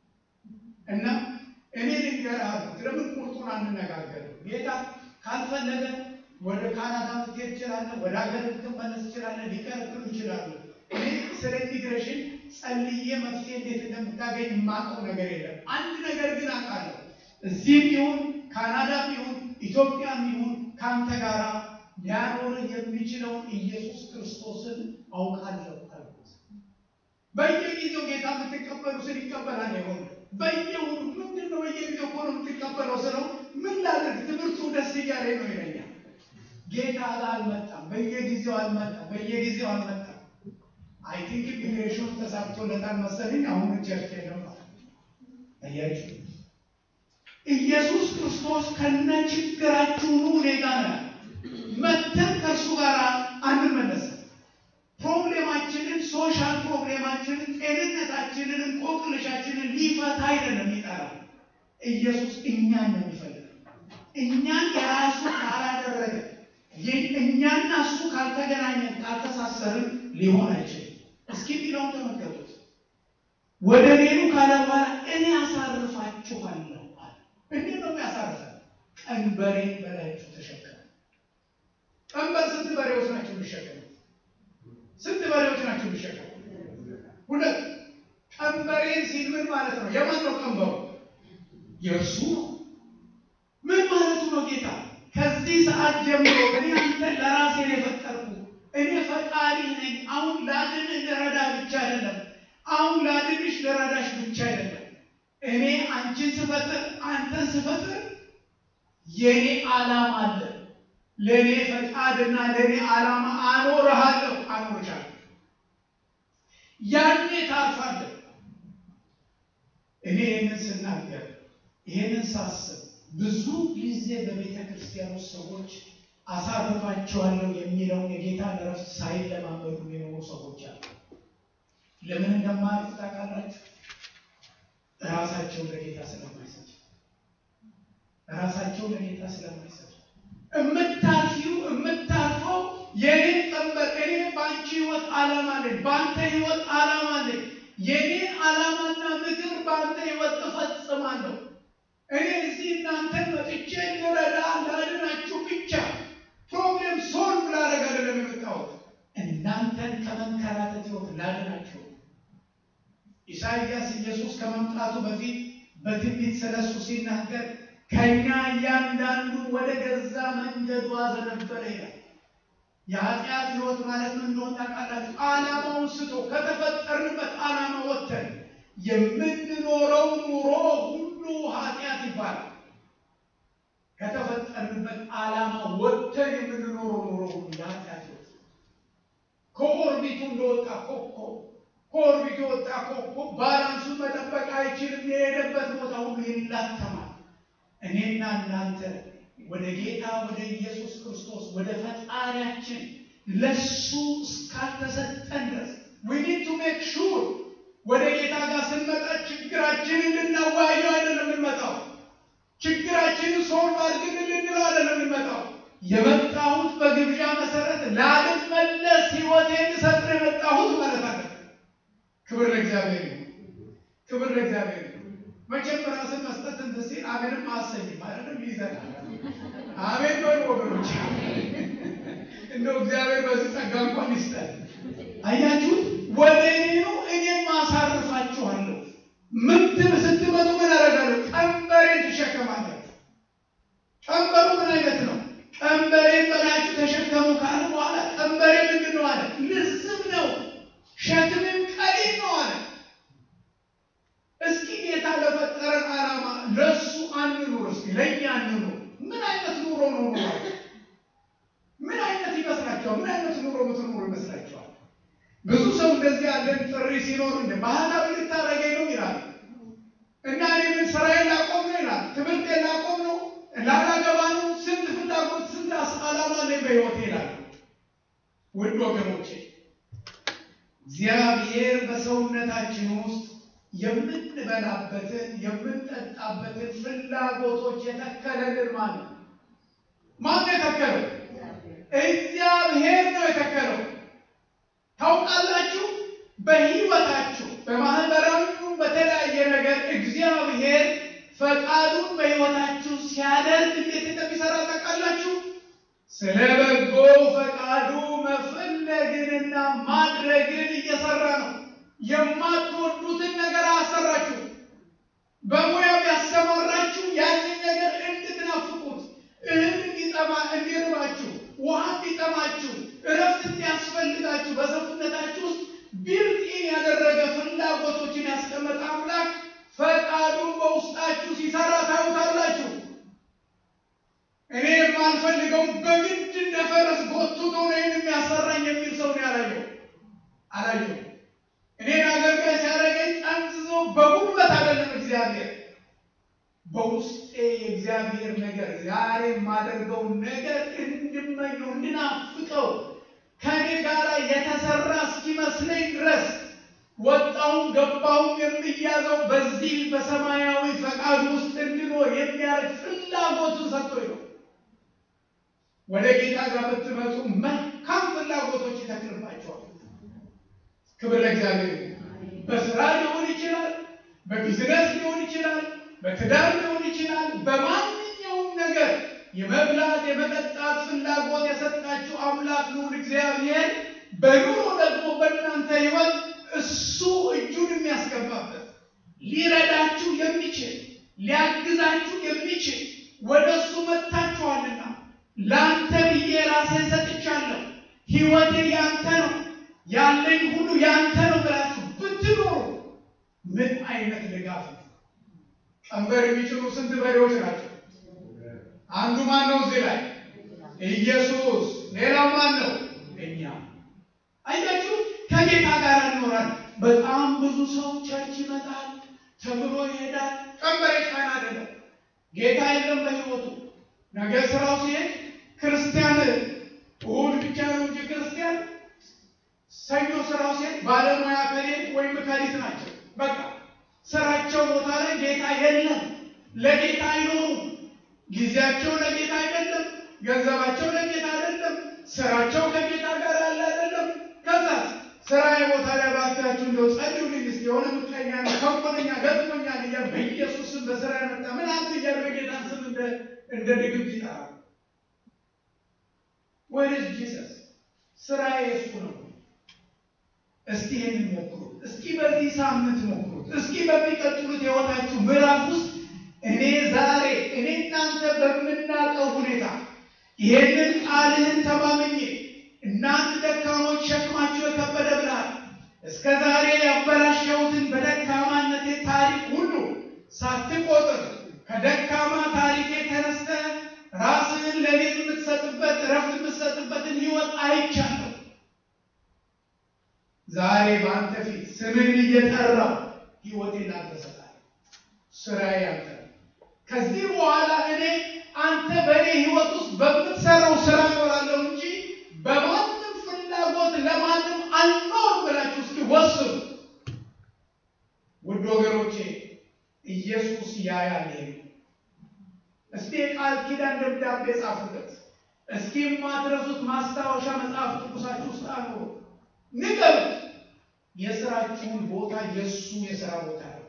እና እኔ ልንገርህ አልኩት፣ ለምን ቁርጡን አንነጋገርም? ጌታ ካልፈለገ ወደ ካናዳ ልትሄድ ትችላለህ፣ ወደ ሀገር ልትመለስ ትችላለህ፣ ሊከለክሉ ይችላሉ። እኔ ስለ ኢሚግሬሽን ጸልዬ መፍትሄ እንዴት እንደምታገኝ የማውቀው ነገር የለም። አንድ ነገር ግን አውቃለሁ። እዚህም ይሁን ካናዳም ይሁን ኢትዮጵያም ይሁን ከአንተ ጋር ሊያኖርህ የሚችለውን ኢየሱስ ክርስቶስን አውቃለሁ አልኩት። በየጊዜው ጌታ የምትቀበሉ ስል ይቀበላል ይሆን በየሁሉ ምንድን ነው በየጊዜው እኮ ነው የምትቀበለው ስለው ምን ላድርግ ትምህርቱ ደስ እያለ ነው ይለኛል። ጌታ ጋር አልመጣም፣ በየጊዜው አልመጣም፣ በየጊዜው አልመጣም። አይ ቲንክ ኢሚግሬሽኑ ተሳክቶለታል መሰለኝ። አሁን ቸርች የለም አያችሁ። ኢየሱስ ክርስቶስ ከነ ችግራችሁ ኑ እኔ ጋር ነው መተን ከእርሱ ጋር አንመለስም። ፕሮብሌማችንን፣ ሶሻል ፕሮብሌማችንን፣ ጤንነታችንን፣ እንቆቅልሻችንን ሊፈታ አይደለም የሚጠራ ኢየሱስ እኛን ነው የሚፈልገው። እኛን የራሱ ካላደረገ እኛና እሱ ካልተገናኘን ካልተሳሰርን ሊሆን አይችልም። እስኪ ቢለውን ተመልከቱት። ወደ ሌሉ ካለ በኋላ እኔ አሳርፋችኋለሁ አለ። እንዴት ነው የሚያሳርፈን? ቀንበሬን በላያችሁ ተሸከሙ። ቀንበር ስንት በሬዎች ናቸው የሚሸከሙ? ስንት በሬዎች ናቸው የሚሸከሙ? ሁለት። ቀንበሬን ሲል ምን ማለት ነው? የማን ነው ቀንበሩ? የእርሱ ነው። ምን ማለቱ ነው ጌታ? ከዚህ ሰዓት ጀምሮ እኔ አንተን ለራሴ ነው የፈጠርኩ። እኔ ፈጣሪ ነኝ። አሁን ላድንህ ልረዳ ብቻ አይደለም። አሁን ላድንሽ ልረዳሽ ብቻ አይደለም። እኔ አንቺን ስፈጥር አንተን ስፈጥር የኔ ዓላማ አለ። ለእኔ ፈቃድና ለእኔ ዓላማ አኖርሃለሁ፣ አኖርሻለሁ። ያኔ ታርፋለህ። እኔ ይህንን ስናገር ይህንን ሳስብ ብዙ ጊዜ በቤተ ክርስቲያን ውስጥ ሰዎች አሳርፋቸዋለሁ የሚለውን የጌታን እረፍት ሳይለማመዱ የሚኖሩ ሰዎች አሉ። ለምን እንደማያርፉ ታውቃላችሁ? ራሳቸው ለጌታ ስለማይሰጡ፣ ራሳቸው ለጌታ ስለማይሰጡ የምታርፊው የምታርፈው የኔን ቀንበር እኔ በአንቺ ህይወት ዓላማ አለኝ፣ በአንተ ህይወት ዓላማ አለኝ። የኔን ዓላማና ምክር በአንተ ህይወት እፈጽማለሁ። እኔ እዚህ እናንተን መጥቼ ልረዳ ላድናችሁ ብቻ ፕሮብሌም ሶልቭ ላደርግ አይደለም የመጣሁት፣ እናንተን ከመንከራተት ህይወት ላድናችሁ። ኢሳይያስ ኢየሱስ ከመምጣቱ በፊት በትንቢት ስለሱ ሲናገር ከእኛ እያንዳንዱ ወደ ገዛ መንገዱ አዘነበለ ይላል። የኃጢአት ህይወት ማለት ምን እንደሆነ ታውቃላችሁ? ዓላማውን ስቶ ከተፈጠርንበት ዓላማ ወጥተን የምንኖረው ኑሮ ሁሉ ኃጢአት ይባላል። ከተፈጠርንበት ዓላማ ወጥተን የምንኖረው ኑሮ ሁሉ የኃጢአት ህይወት ከኦርቢቱ እንደወጣ ኮከብ ከኦርቢቱ የወጣ ኮከብ ባላንሱን መጠበቅ አይችልም። የሄደበት ቦታ ሁሉ ይላተማል። እኔና እናንተ ወደ ጌታ ወደ ኢየሱስ ክርስቶስ ወደ ፈጣሪያችን ለሱ እስካልተሰጠን ድረስ we need to make sure ወደ ጌታ ጋር ስንመጣ ችግራችንን ልናዋየው አይደለም የምንመጣው። ችግራችንን ሶልቭ አድርገን ልንለው አይደለም የምንመጣው። የመጣሁት በግብዣ መሰረት ላልመለስ ህይወቴን ልሰጥ ነው የመጣሁት ማለት አለ። ክብር ለእግዚአብሔር ይሁን። ክብር ለእግዚአብሔር ይሁን። መቼም ራስን መስጠት እንትን ሲል አሜንም አሰኝም አይደለም ይዘናል። አሜን በሉ ወገኖች። እንደው እግዚአብሔር በዚህ ጸጋ እንኳን ይስጠን። አያችሁት? ወደ እኔ ነው እኔም አሳርፋችኋለሁ። ምንድን ስትመጡ ምን አደርጋለሁ? ቀንበሬን ትሸከማላችሁ። ቀንበሩ ምን አይነት ነው? ቀንበሬን በላችሁ ተሸከሙ ካለ በኋላ ቀንበሬ ምንድን ነው አለ? ልዝብ ነው፣ ሸክምም ቀሊል ነው አለ። እስኪ ጌታ ለፈጠረን ዓላማ ለእሱ አንኑር። እስኪ ለእኛ አንኑር። ምን አይነት ኑሮ ነው ኑሮ? ምን አይነት ይመስላችኋል? ምን አይነት ኑሮ ምትኖሩ ይመስላችኋል? ብዙ ሰው እንደዚህ ያለን ጥሪ ሲኖር እንደ ባህላዊ ልታረገኝ ነው ይላል እና እኔ ምን ስራዬን ላቆም ነው ይላል። ትምህርቴን ላቆም ነው፣ ላላገባ ነው፣ ስንት ፍላጎት ስንት ዓላማ አለኝ በሕይወቴ ይላል። ውድ ወገኖቼ እግዚአብሔር በሰውነታችን ውስጥ የምንበላበትን የምንጠጣበትን ፍላጎቶች የተከለልን ማለት ነው። ማን ነው የተከለው? እግዚአብሔር ነው የተከለው። ታውቃላችሁ፣ በሕይወታችሁ በማህበራዊው በተለያየ ነገር እግዚአብሔር ፈቃዱን በሕይወታችሁ ሲያደርግ እንዴት እንደሚሰራ ታውቃላችሁ? ስለ በጎ ፈቃዱ መፈለግንና ማድረግን እየሰራ ነው። የማትወዱትን ነገር አሰራችሁ። በሙያው ያሰማራችሁ ያንን ነገር እንድትናፍቁት፣ እህል እንዲጠማ እንዲርባችሁ፣ ውሃ እንዲጠማችሁ፣ እረፍት እንዲያስፈልጋችሁ በሰውነታችሁ ውስጥ ቢልጢን ያደረገ ፍላጎቶችን ያስቀመጠ አምላክ ፈቃዱን በውስጣችሁ ሲሰራ ታዩታላችሁ። እኔ የማልፈልገው በግድ እንደ ፈረስ ጎትቶ ነው የሚያሰራኝ የሚል ሰው ነው ያላየው አላየው። እኔን አገልጋይ ሲያደርገኝ ጠንዝዞ በጉልበት አይደለም እግዚአብሔር በውስጤ የእግዚአብሔር ነገር ዛሬ የማደርገውን ነገር እንድመኘው እንድናፍቀው ከኔ ጋር የተሰራ እስኪመስለኝ ድረስ ወጣውም ገባውም የሚያዘው በዚህ በሰማያዊ ፈቃድ ውስጥ እንድኖር የሚያደርግ ፍላጎቱን ሰጥቶኝ ነው። ወደ ጌታ ጋር ብትመጡ መልካም ፍላጎቶች ይተክልባቸዋል። ክብር ለእግዚአብሔር። በስራ ሊሆን ይችላል፣ በቢዝነስ ሊሆን ይችላል፣ በትዳር ሊሆን ይችላል። በማንኛውም ነገር የመብላት የመጠጣት ፍላጎት የሰጣችሁ አምላክ ልዑል እግዚአብሔር በኑሮ ደግሞ በእናንተ ሕይወት እሱ እጁን የሚያስገባበት ሊረዳችሁ የሚችል ሊያግዛችሁ የሚችል ወደ እሱ መጥታችኋልና ለአንተ ብዬ ራሴን ሰጥቻለሁ፣ ሕይወቴ ያንተ ነው፣ ያለኝ ሁሉ ያንተ ነው ብላችሁ ብትኖሩ ምን አይነት ድጋፍ ነው! ቀንበር የሚችሉ ስንት በሬዎች ናቸው? አንዱ ማን ነው? እዚህ ላይ ኢየሱስ። ሌላው ማን ነው? እኛ። አያችሁ፣ ከጌታ ጋር እንኖራል። በጣም ብዙ ሰው ቸርች ይመጣል፣ ተምሮ ይሄዳል። ቀንበር የጫና አይደለም። ጌታ የለም በሕይወቱ ነገ ስራው ሲሄድ ክርስቲያን እሑድ ብቻ ነው እንጂ ክርስቲያን ሰኞ ስራው ሲሄድ ባለሙያ ከሌ ወይም ከሊት ናቸው። በቃ ስራቸው ቦታ ላይ ጌታ የለም። ለጌታ አይኖሩም። ጊዜያቸው ለጌታ አይደለም። ገንዘባቸው ለጌታ አይደለም። ስራቸው ከጌታ ጋር ያለ አይደለም። ከዛ ስራ ቦታ ላይ ባካችሁ እንደው ጸልዩልኝ እስኪ የሆነ ምቀኛ ነው ከንኮለኛ ገጥሞኛል እያ በኢየሱስ ስም በስራ የመጣ ምን አንተ እያለ በጌታን ስም እንደ እንደ ድግምት ይጠራል። ወይስ ጂሰስ ስራ የእሱ ነው። እስኪ ይህን ሞክሩት። እስኪ በዚህ ሳምንት ሞክሩት። እስኪ በሚቀጥሉት የህይወታችሁ ምዕራፍ ውስጥ እኔ ዛሬ እኔ እናንተ በምናውቀው ሁኔታ ይሄንን ቃልህን ተማምኜ እናንተ ደካሞች ሸክማችሁ የከበደ ብለሃል። እስከ ዛሬ ያበላሸሁትን በደካማነቴ ታሪክ ሁሉ ሳትቆጥር ከደካማ ታሪኬ ተነስተ ራስህን ለኔ የምትሰጥበት እረፍት የምትሰጥበትን ህይወት አይቻለሁ። ዛሬ በአንተ ፊት ስምን እየጠራው ህይወቴን ላንተ እሰጣለሁ። ስራዬ አንተ ነው። ከዚህ በኋላ እኔ አንተ በእኔ ህይወት ውስጥ በምትሰራው ስራ እኖራለሁ እንጂ በማንም ፍላጎት ለማንም አልኖር ብላችሁ እስኪ ወስኑ። ውድ ወገኖቼ ኢየሱስ ያያል። ይሄ እስቲ የቃል ኪዳን ደብዳቤ ጻፉበት። እስኪ የማትረሱት ማስታወሻ መጽሐፍ ቅዱሳችሁ ውስጥ አኑሩ። ንገሩት። የስራችሁን ቦታ የእሱ የስራ ቦታ ነው።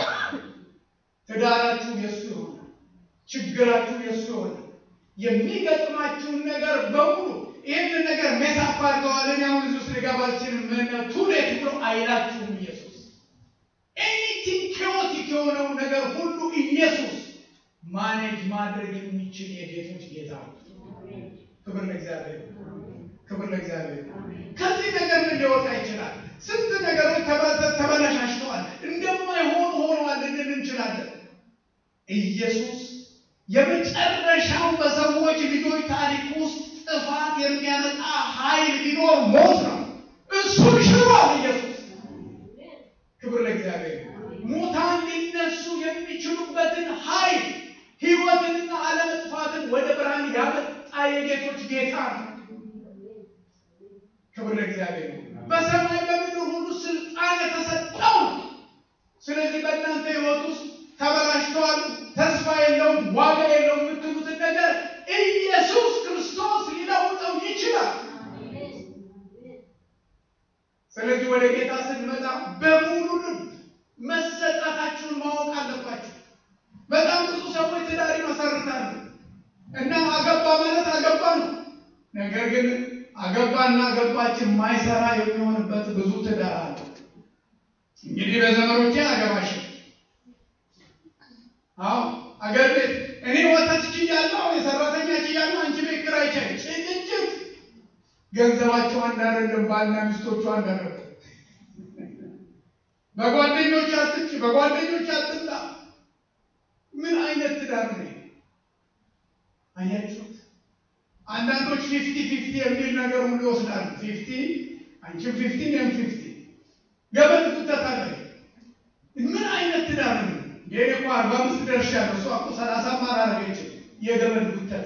ትዳራችሁ የእሱ ይሆናል። ችግራችሁ የእሱ ይሆናል። የሚገጥማችሁን ነገር በሙሉ ይህንን ነገር ሜሳፍ አድርገዋል። እኔ አሁን እዚህ ውስጥ ልገባ አልችልም ቱሌት ብሎ አይላችሁም ኢየሱስ። ኤኒቲንግ ኬዎቲክ የሆነው ነገር ሁሉ ኢየሱስ ማኔጅ ማድረግ የሚችል የጌቶች ጌታ ነው። ክብር ለእግዚአብሔር፣ ክብር ለእግዚአብሔር። ከዚህ ነገር ምን ሊወጣ ይችላል? ስንት ነገሮች ተበላሻሽተዋል፣ እንደማይሆኑ ሆነዋል ልንል እንችላለን። ኢየሱስ የመጨረሻው በሰዎች ልጆች ታሪክ ውስጥ ጥፋት የሚያመጣ ኃይል ቢኖር ሞት ነው። እሱን ሽሯል ኢየሱስ። ክብር ለእግዚአብሔር። ሙታን ሊነሱ የሚችሉበትን ኃይል ሕይወትንና አለመጥፋትን ወደ ብርሃን ያመጣ የጌቶች ጌታ ነው። ክብር ለእግዚአብሔር። በሰማይ በምድር ሁሉ ስልጣን የተሰጠው ነው። ስለዚህ በእናንተ ሕይወት ውስጥ ተበላሽተዋል፣ ተስፋ የለውም፣ ዋጋ የለውም የምትሉትን ነገር ኢየሱስ ክርስቶስ ሊለውጠው ይችላል። ስለዚህ ወደ ጌታ ስንመጣ በሙሉ ልብ መሰጣታችሁን ማወቅ አለባችሁ። በጣም ብዙ ሰዎች ትዳር ይመሰርታሉ እና አገባ ማለት አገባ ነው። ነገር ግን አገባና አገባችን ማይሰራ የሚሆንበት ብዙ ትዳር አለ። እንግዲህ በዘመኖቼ አገባሽ አዎ አገር ቤት እኔ ወተት ችያለሁ፣ የሰራተኛ ችያለሁ፣ አንቺ ቤት ኪራይ ቻይ ጭቅጭቅ ገንዘባቸው አንድ አይደለም። ባልና ሚስቶቹ አንድ አይደለም። በጓደኞች አትጭ፣ በጓደኞች አትምጣ። ምን አይነት ትዳር ነው? አያችሁት? አንዳንዶች ፊፍቲ ፊፍቲ የሚል ነገር ሁሉ ይወስዳሉ። ፊፍቲ አንቺም ፊፍቲ እኔም ፊፍቲ ገበን ትተታለ። ምን አይነት ትዳር ነው? የኔ እኮ አርባ አምስት ደርሻለሁ፣ እሷ እኮ ሰላሳ አላረገችም። የገመድ ጉተታ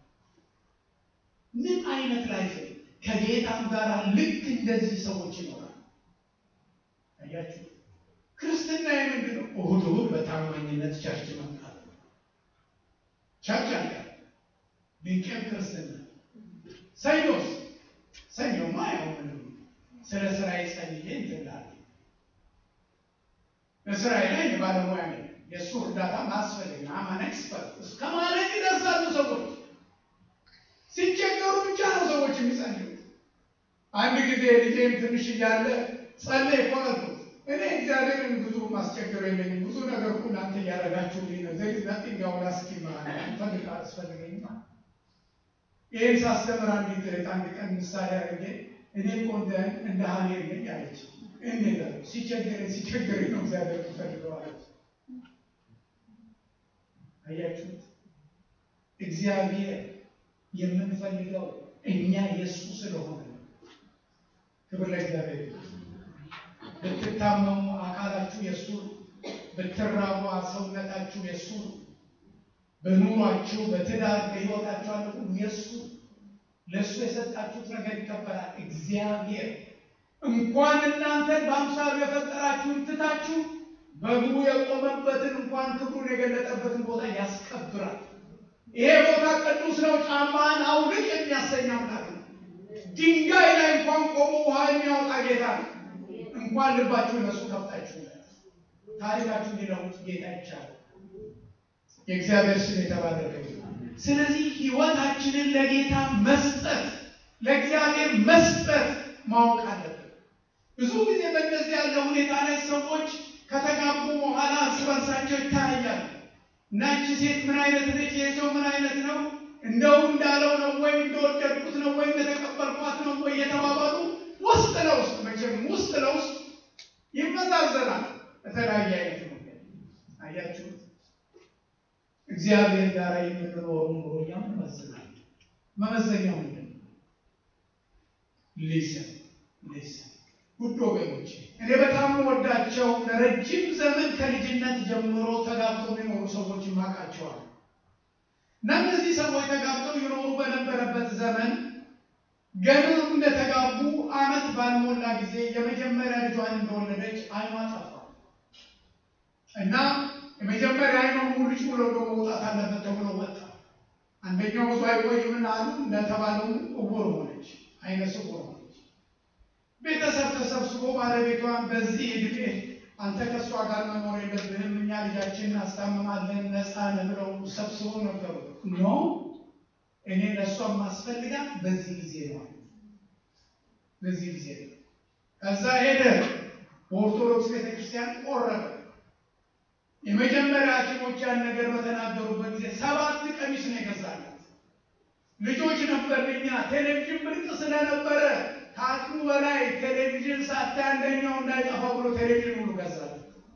ምን አይነት ላይፍ ከጌታም ጋር ልክ እንደዚህ ሰዎች ይኖራል። አያችሁ ክርስትና የምንድን ነው? እሁድ እሁድ በታማኝነት ቸርች መምጣት ቸርች አለ ድንቅም ክርስትና። ሰኞስ ሰኞማ ያው ምንም ስለ ስራ ጸልዬ እንትላለ በስራዬ ላይ የባለሙያ ነኝ የእሱ እርዳታ ማስፈልግ አማን ኤክስፐርት እስከ ማለት ይደርሳሉ ሰዎች ሲቸገሩ ብቻ ነው ሰዎች የሚጸልዩት። አንድ ጊዜ ልጄም ትንሽ እያለ ጸለይ እኮ አልኩት። እኔ እግዚአብሔርን ብዙ ማስቸገር የለኝም ብዙ ነገር እኮ እናንተ እያደረጋችሁልኝ ነው። ዘይ ዛት እንዲያው ላስኪ ፈልግ አስፈልገኝ ይህን ሳስተምር አንዲት እህት አንድ ቀን ምሳሌ አድርጌ እኔ እኮ እንደ ሀኔር ነኝ አለች። እንዴት አለ ሲቸገረኝ ሲቸገረኝ ነው እግዚአብሔር ፈልገው አለች። አያችሁት እግዚአብሔር የምንፈልገው እኛ የእሱ ስለሆነ ነው። ክብር ለእግዚአብሔር። ብትታመሙ አካላችሁ የእሱ ነው። ብትራቡ ሰውነታችሁ የእሱ ነው። በኑሯችሁ፣ በትዳር፣ በሕይወታችሁ አለ ሁሉ የእሱ ለእሱ የሰጣችሁት ነገር ይከበራል። እግዚአብሔር እንኳን እናንተን በአምሳሉ የፈጠራችሁን ትታችሁ በእግሩ የቆመበትን እንኳን ክብሩን የገለጠበትን ቦታ ያስከብራል። ይሄ ቦታ ቅዱስ ነው፣ ጫማን አውልቅ የሚያሰኝ አምላክ ነው። ድንጋይ ላይ እንኳን ቆሞ ውሃ የሚያወጣ ጌታ ነው። እንኳን ልባችሁን ለእሱ ከፍታችሁ ታሪካችሁ ሊለውጥ ጌታ ይቻላል። የእግዚአብሔር ስም የተባረከ ስለዚህ ህይወታችንን ለጌታ መስጠት ለእግዚአብሔር መስጠት ማወቅ አለብን። ብዙ ጊዜ በእንደዚህ ያለ ሁኔታ ላይ ሰዎች ከተጋቡ በኋላ እርስ በርሳቸው ይታያሉ። እናቺ ሴት ምን አይነት ነች? ይህ ሰው ምን አይነት ነው? እንደው እንዳለው ነው ወይ እንደወደድኩት ነው ወይ እንደተቀበልኳት ነው ወይ የተባባሉ ውስጥ ለውስጥ መቼም ውስጥ ለውስጥ ይመዛዘናል። በተለያየ አይነት መንገድ አያችሁት። እግዚአብሔር ጋር የምንኖረው ኑሮ እኛም እንመዝናል። መመዘኛው ምንድን ነው? ሊስን ሊስን ውድ ወገኖች እኔ በጣም ወዳቸው ለረጅም ዘመን ከልጅነት ጀምሮ ተጋብተው የሚኖሩ ሰዎች ይማቃቸዋል እና እነዚህ ሰዎች ተጋብተው ይኖሩ በነበረበት ዘመን ገና እንደተጋቡ ዓመት ባልሞላ ጊዜ የመጀመሪያ ልጇን እንደወለደች አይኗ ጠፋ እና የመጀመሪያ አይኗ ሙልጭ ብሎ ደግሞ መውጣት አለበት ተብሎ ወጣ። አንደኛው ብዙ አይቆይምን አሉ። እንደተባለው እውር ሆነች፣ አይነ ስውር ሆነች። ቤተሰብ ተሰብስቦ ባለቤቷን በዚህ እድሜ አንተ ከእሷ ጋር መኖር የለብህም እኛ ልጃችንን እናስታምማለን ነፃ ነህ ብለው ሰብስቦ ነበሩ። ኖ እኔ ለእሷ ማስፈልጋት በዚህ ጊዜ ነው፣ በዚህ ጊዜ ነው። ከዛ ሄደ በኦርቶዶክስ ቤተክርስቲያን ቆረበ። የመጀመሪያ ሐኪሞች ያን ነገር በተናገሩበት ጊዜ ሰባት ቀሚስ ነው የገዛላት። ልጆች ነበርኛ ቴሌቪዥን ብርቅ ስለነበረ ከአቅሙ በላይ ቴሌቪዥን ሳታይ አንደኛው እንዳይጠፋ ብሎ ቴሌቪዥን ሁሉ ገዛላት።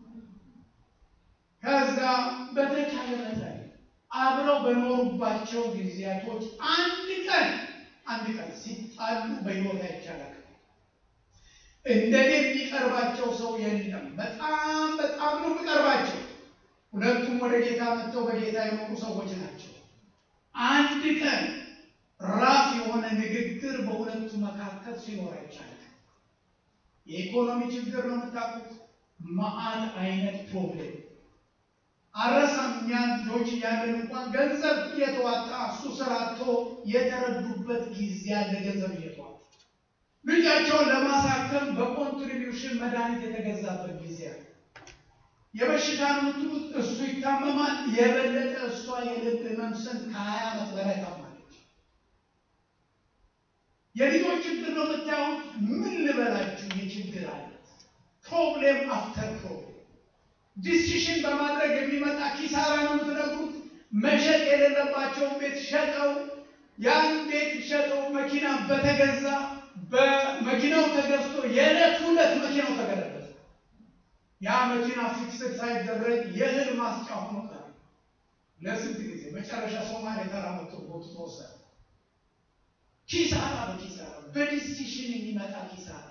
ከዛ በተቻለ መጠን አብረው በኖሩባቸው ጊዜያቶች አንድ ቀን አንድ ቀን ሲጣሉ በሕይወት አይቻላል። እንደኔ የሚቀርባቸው ሰው የለም። በጣም በጣም ነው የሚቀርባቸው። ሁለቱም ወደ ጌታ መጥተው በጌታ የኖሩ ሰዎች ናቸው። አንድ ቀን ራፍ የሆነ ንግግር በሁለቱ መካከል ሲኖር አይቻልም። የኢኮኖሚ ችግር ነው የምታውቁት። መዓት አይነት ፕሮብሌም አረሳም። እኛ ልጆች እያለን እንኳን ገንዘብ እየተዋጣ እሱ ስራ አጥቶ የተረዱበት ጊዜ ያለ ገንዘብ እየተዋጣ ልጃቸውን ለማሳከም በኮንትሪቢዩሽን መድኃኒት የተገዛበት ጊዜ አለ። የበሽታ ምትሉት እሱ ይታመማል። የበለጠ እሷ የልብ ህመም ስንት ከሀያ ዓመት በላይ ታማለች። የልጆች ችግር ነው የምታዩት። ምን ልበላችሁ የችግር አይነት ፕሮብሌም አፍተር ፕሮብሌም ዲሲሽን በማድረግ የሚመጣ ኪሳራ ነው የምትነግሩት። መሸጥ የሌለባቸውን ቤት ሸጠው ያን ቤት ሸጠው መኪና በተገዛ በመኪናው ተገዝቶ የዕለት ሁለት መኪናው ተገለበጠ። ያ መኪና ፊክስድ ሳይደረግ የእህል ማስጫ ሆኖ ቀረ። ለስንት ጊዜ መጨረሻ ሶማሌ ተራ መጥቶ ቦቱ ተወሰደ። ኪሳራ በኪሳራ በዲሲሽን የሚመጣ ኪሳራ፣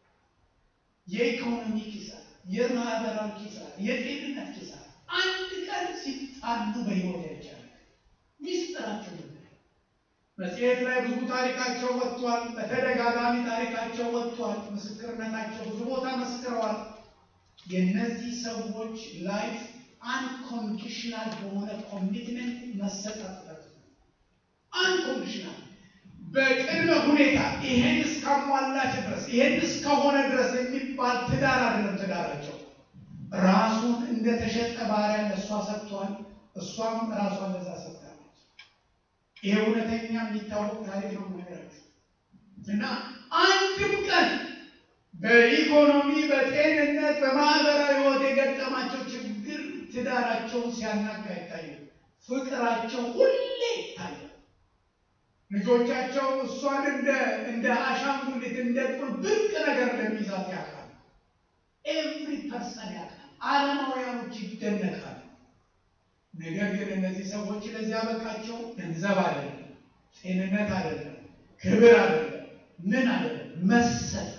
የኢኮኖሚ ኪሳራ፣ የማህበራዊ ኪሳራ፣ የጤንነት ኪሳራ አንድ ቀን ሲጣሉ በህይወት ያይቻላል። ሚስጥራቸው መጽሔት ላይ ብዙ ታሪካቸው ወጥቷል። በተደጋጋሚ ታሪካቸው ወጥቷል። ምስክርነታቸው ብዙ ቦታ መስክረዋል። የእነዚህ ሰዎች ላይፍ አንኮንዲሽናል በሆነ ኮሚትመንት መሰጠት አንኮንዲሽናል በቅድመ ሁኔታ ይሄን እስካሟላች ድረስ ይሄን እስከሆነ ድረስ የሚባል ትዳር አይደለም። ትዳራቸው ራሱን እንደተሸጠ ባሪያ ለእሷ ሰጥቷል። እሷም ራሷን ለዛ ሰጥታለች። ይሄ እውነተኛ የሚታወቅ ታሪክ ነው ነገራችሁ እና አንድም ቀን በኢኮኖሚ በጤንነት በማህበራዊ ህይወት የገጠማቸው ችግር ትዳራቸውን ሲያናጋ ይታያል። ፍቅራቸው ሁሌ ይታያል። ልጆቻቸው እሷን እንደ እንደ አሻንጉሊት እንደ ቁል ብርቅ ነገር እንደሚይዛት ያውቃል። ኤቭሪ ፐርሰን ያውቃል። ዓለማውያኖች ይደነቃሉ። ነገር ግን እነዚህ ሰዎች ለዚህ ያበቃቸው ገንዘብ አይደለም፣ ጤንነት አይደለም፣ ክብር አይደለም፣ ምን አይደለም፣ መሰጠት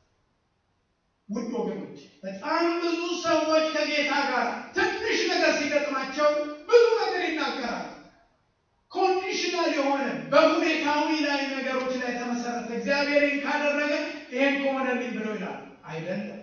ውድ ወገኖች በጣም ብዙ ሰዎች ከጌታ ጋር ትንሽ ነገር ሲገጥማቸው ብዙ ነገር ይናገራል። ኮንዲሽናል የሆነ በሁኔታዊ ላይ ነገሮች ላይ ተመሰረተ እግዚአብሔርን ካደረገ ይሄን ከሆነልኝ ብሎ ይላል። አይደለም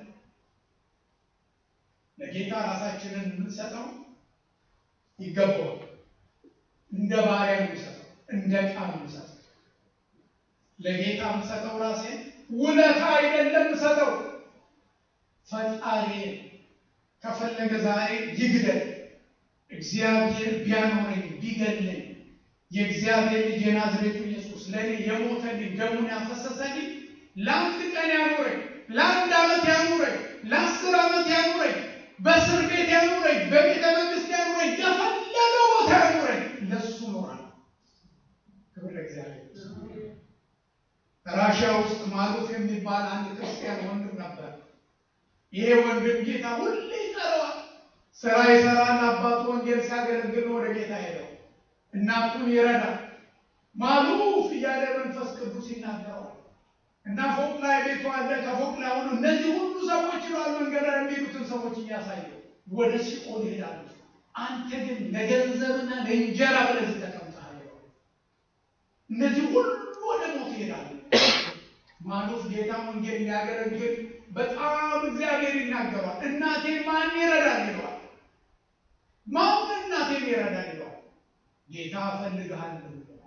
ለጌታ ራሳችንን የምንሰጠው ይገባዋል። እንደ ባሪያ የምንሰጠው እንደ ዕቃ የምንሰጠው ለጌታ የምንሰጠው ራሴን ውለታ አይደለም የምሰጠው ፈጣሪ ከፈለገ ዛሬ ይግደል። እግዚአብሔር ቢያኖረኝ ቢገድለኝ የእግዚአብሔር ልጅ የናዝሬቱ ኢየሱስ ለእኔ የሞተልኝ ደሙን ያፈሰሰልኝ ለአንድ ቀን ያኑረኝ፣ ለአንድ ዓመት ያኑረኝ፣ ለአስር ዓመት ያኑረኝ፣ በእስር ቤት ያኑረኝ፣ በቤተ መንግስት ያኑረኝ፣ የፈለገው ቦታ ያኑረኝ፣ ለሱ ኖራል። ክብር ለእግዚአብሔር። ራሽያ ውስጥ ማሉፍ የሚባል አንድ ክርስቲያን ወንድም ነበር። ይሄ ወንድም ጌታ ሁሌ ይጠራዋል። ስራ ይሰራል። አባቱ ወንጌል ሲያገለግል ወደ ጌታ ሄደው እናቱን ይረዳል። ማሉፍ እያለ መንፈስ ቅዱስ ይናገረዋል እና ፎቅ ላይ ቤቱ አለ። ከፎቅ ላይ ሆኑ እነዚህ ሁሉ ሰዎች ይሏል መንገድ ላይ የሚሄዱትን ሰዎች እያሳየው ወደ ሲኦል ይሄዳሉ። አንተ ግን ለገንዘብና ለእንጀራ ብለዚህ ተቀምጠሃል። እነዚህ ሁሉ ወደ ሞት ይሄዳሉ። ማሉፍ ጌታ ወንጌል ሊያገለግል በጣም እግዚአብሔር ይናገሯል። እናቴ ማን ይረዳል ይለዋል። ማን እናቴን ይረዳል ይለዋል። ጌታ እፈልግሃለሁ ይለዋል።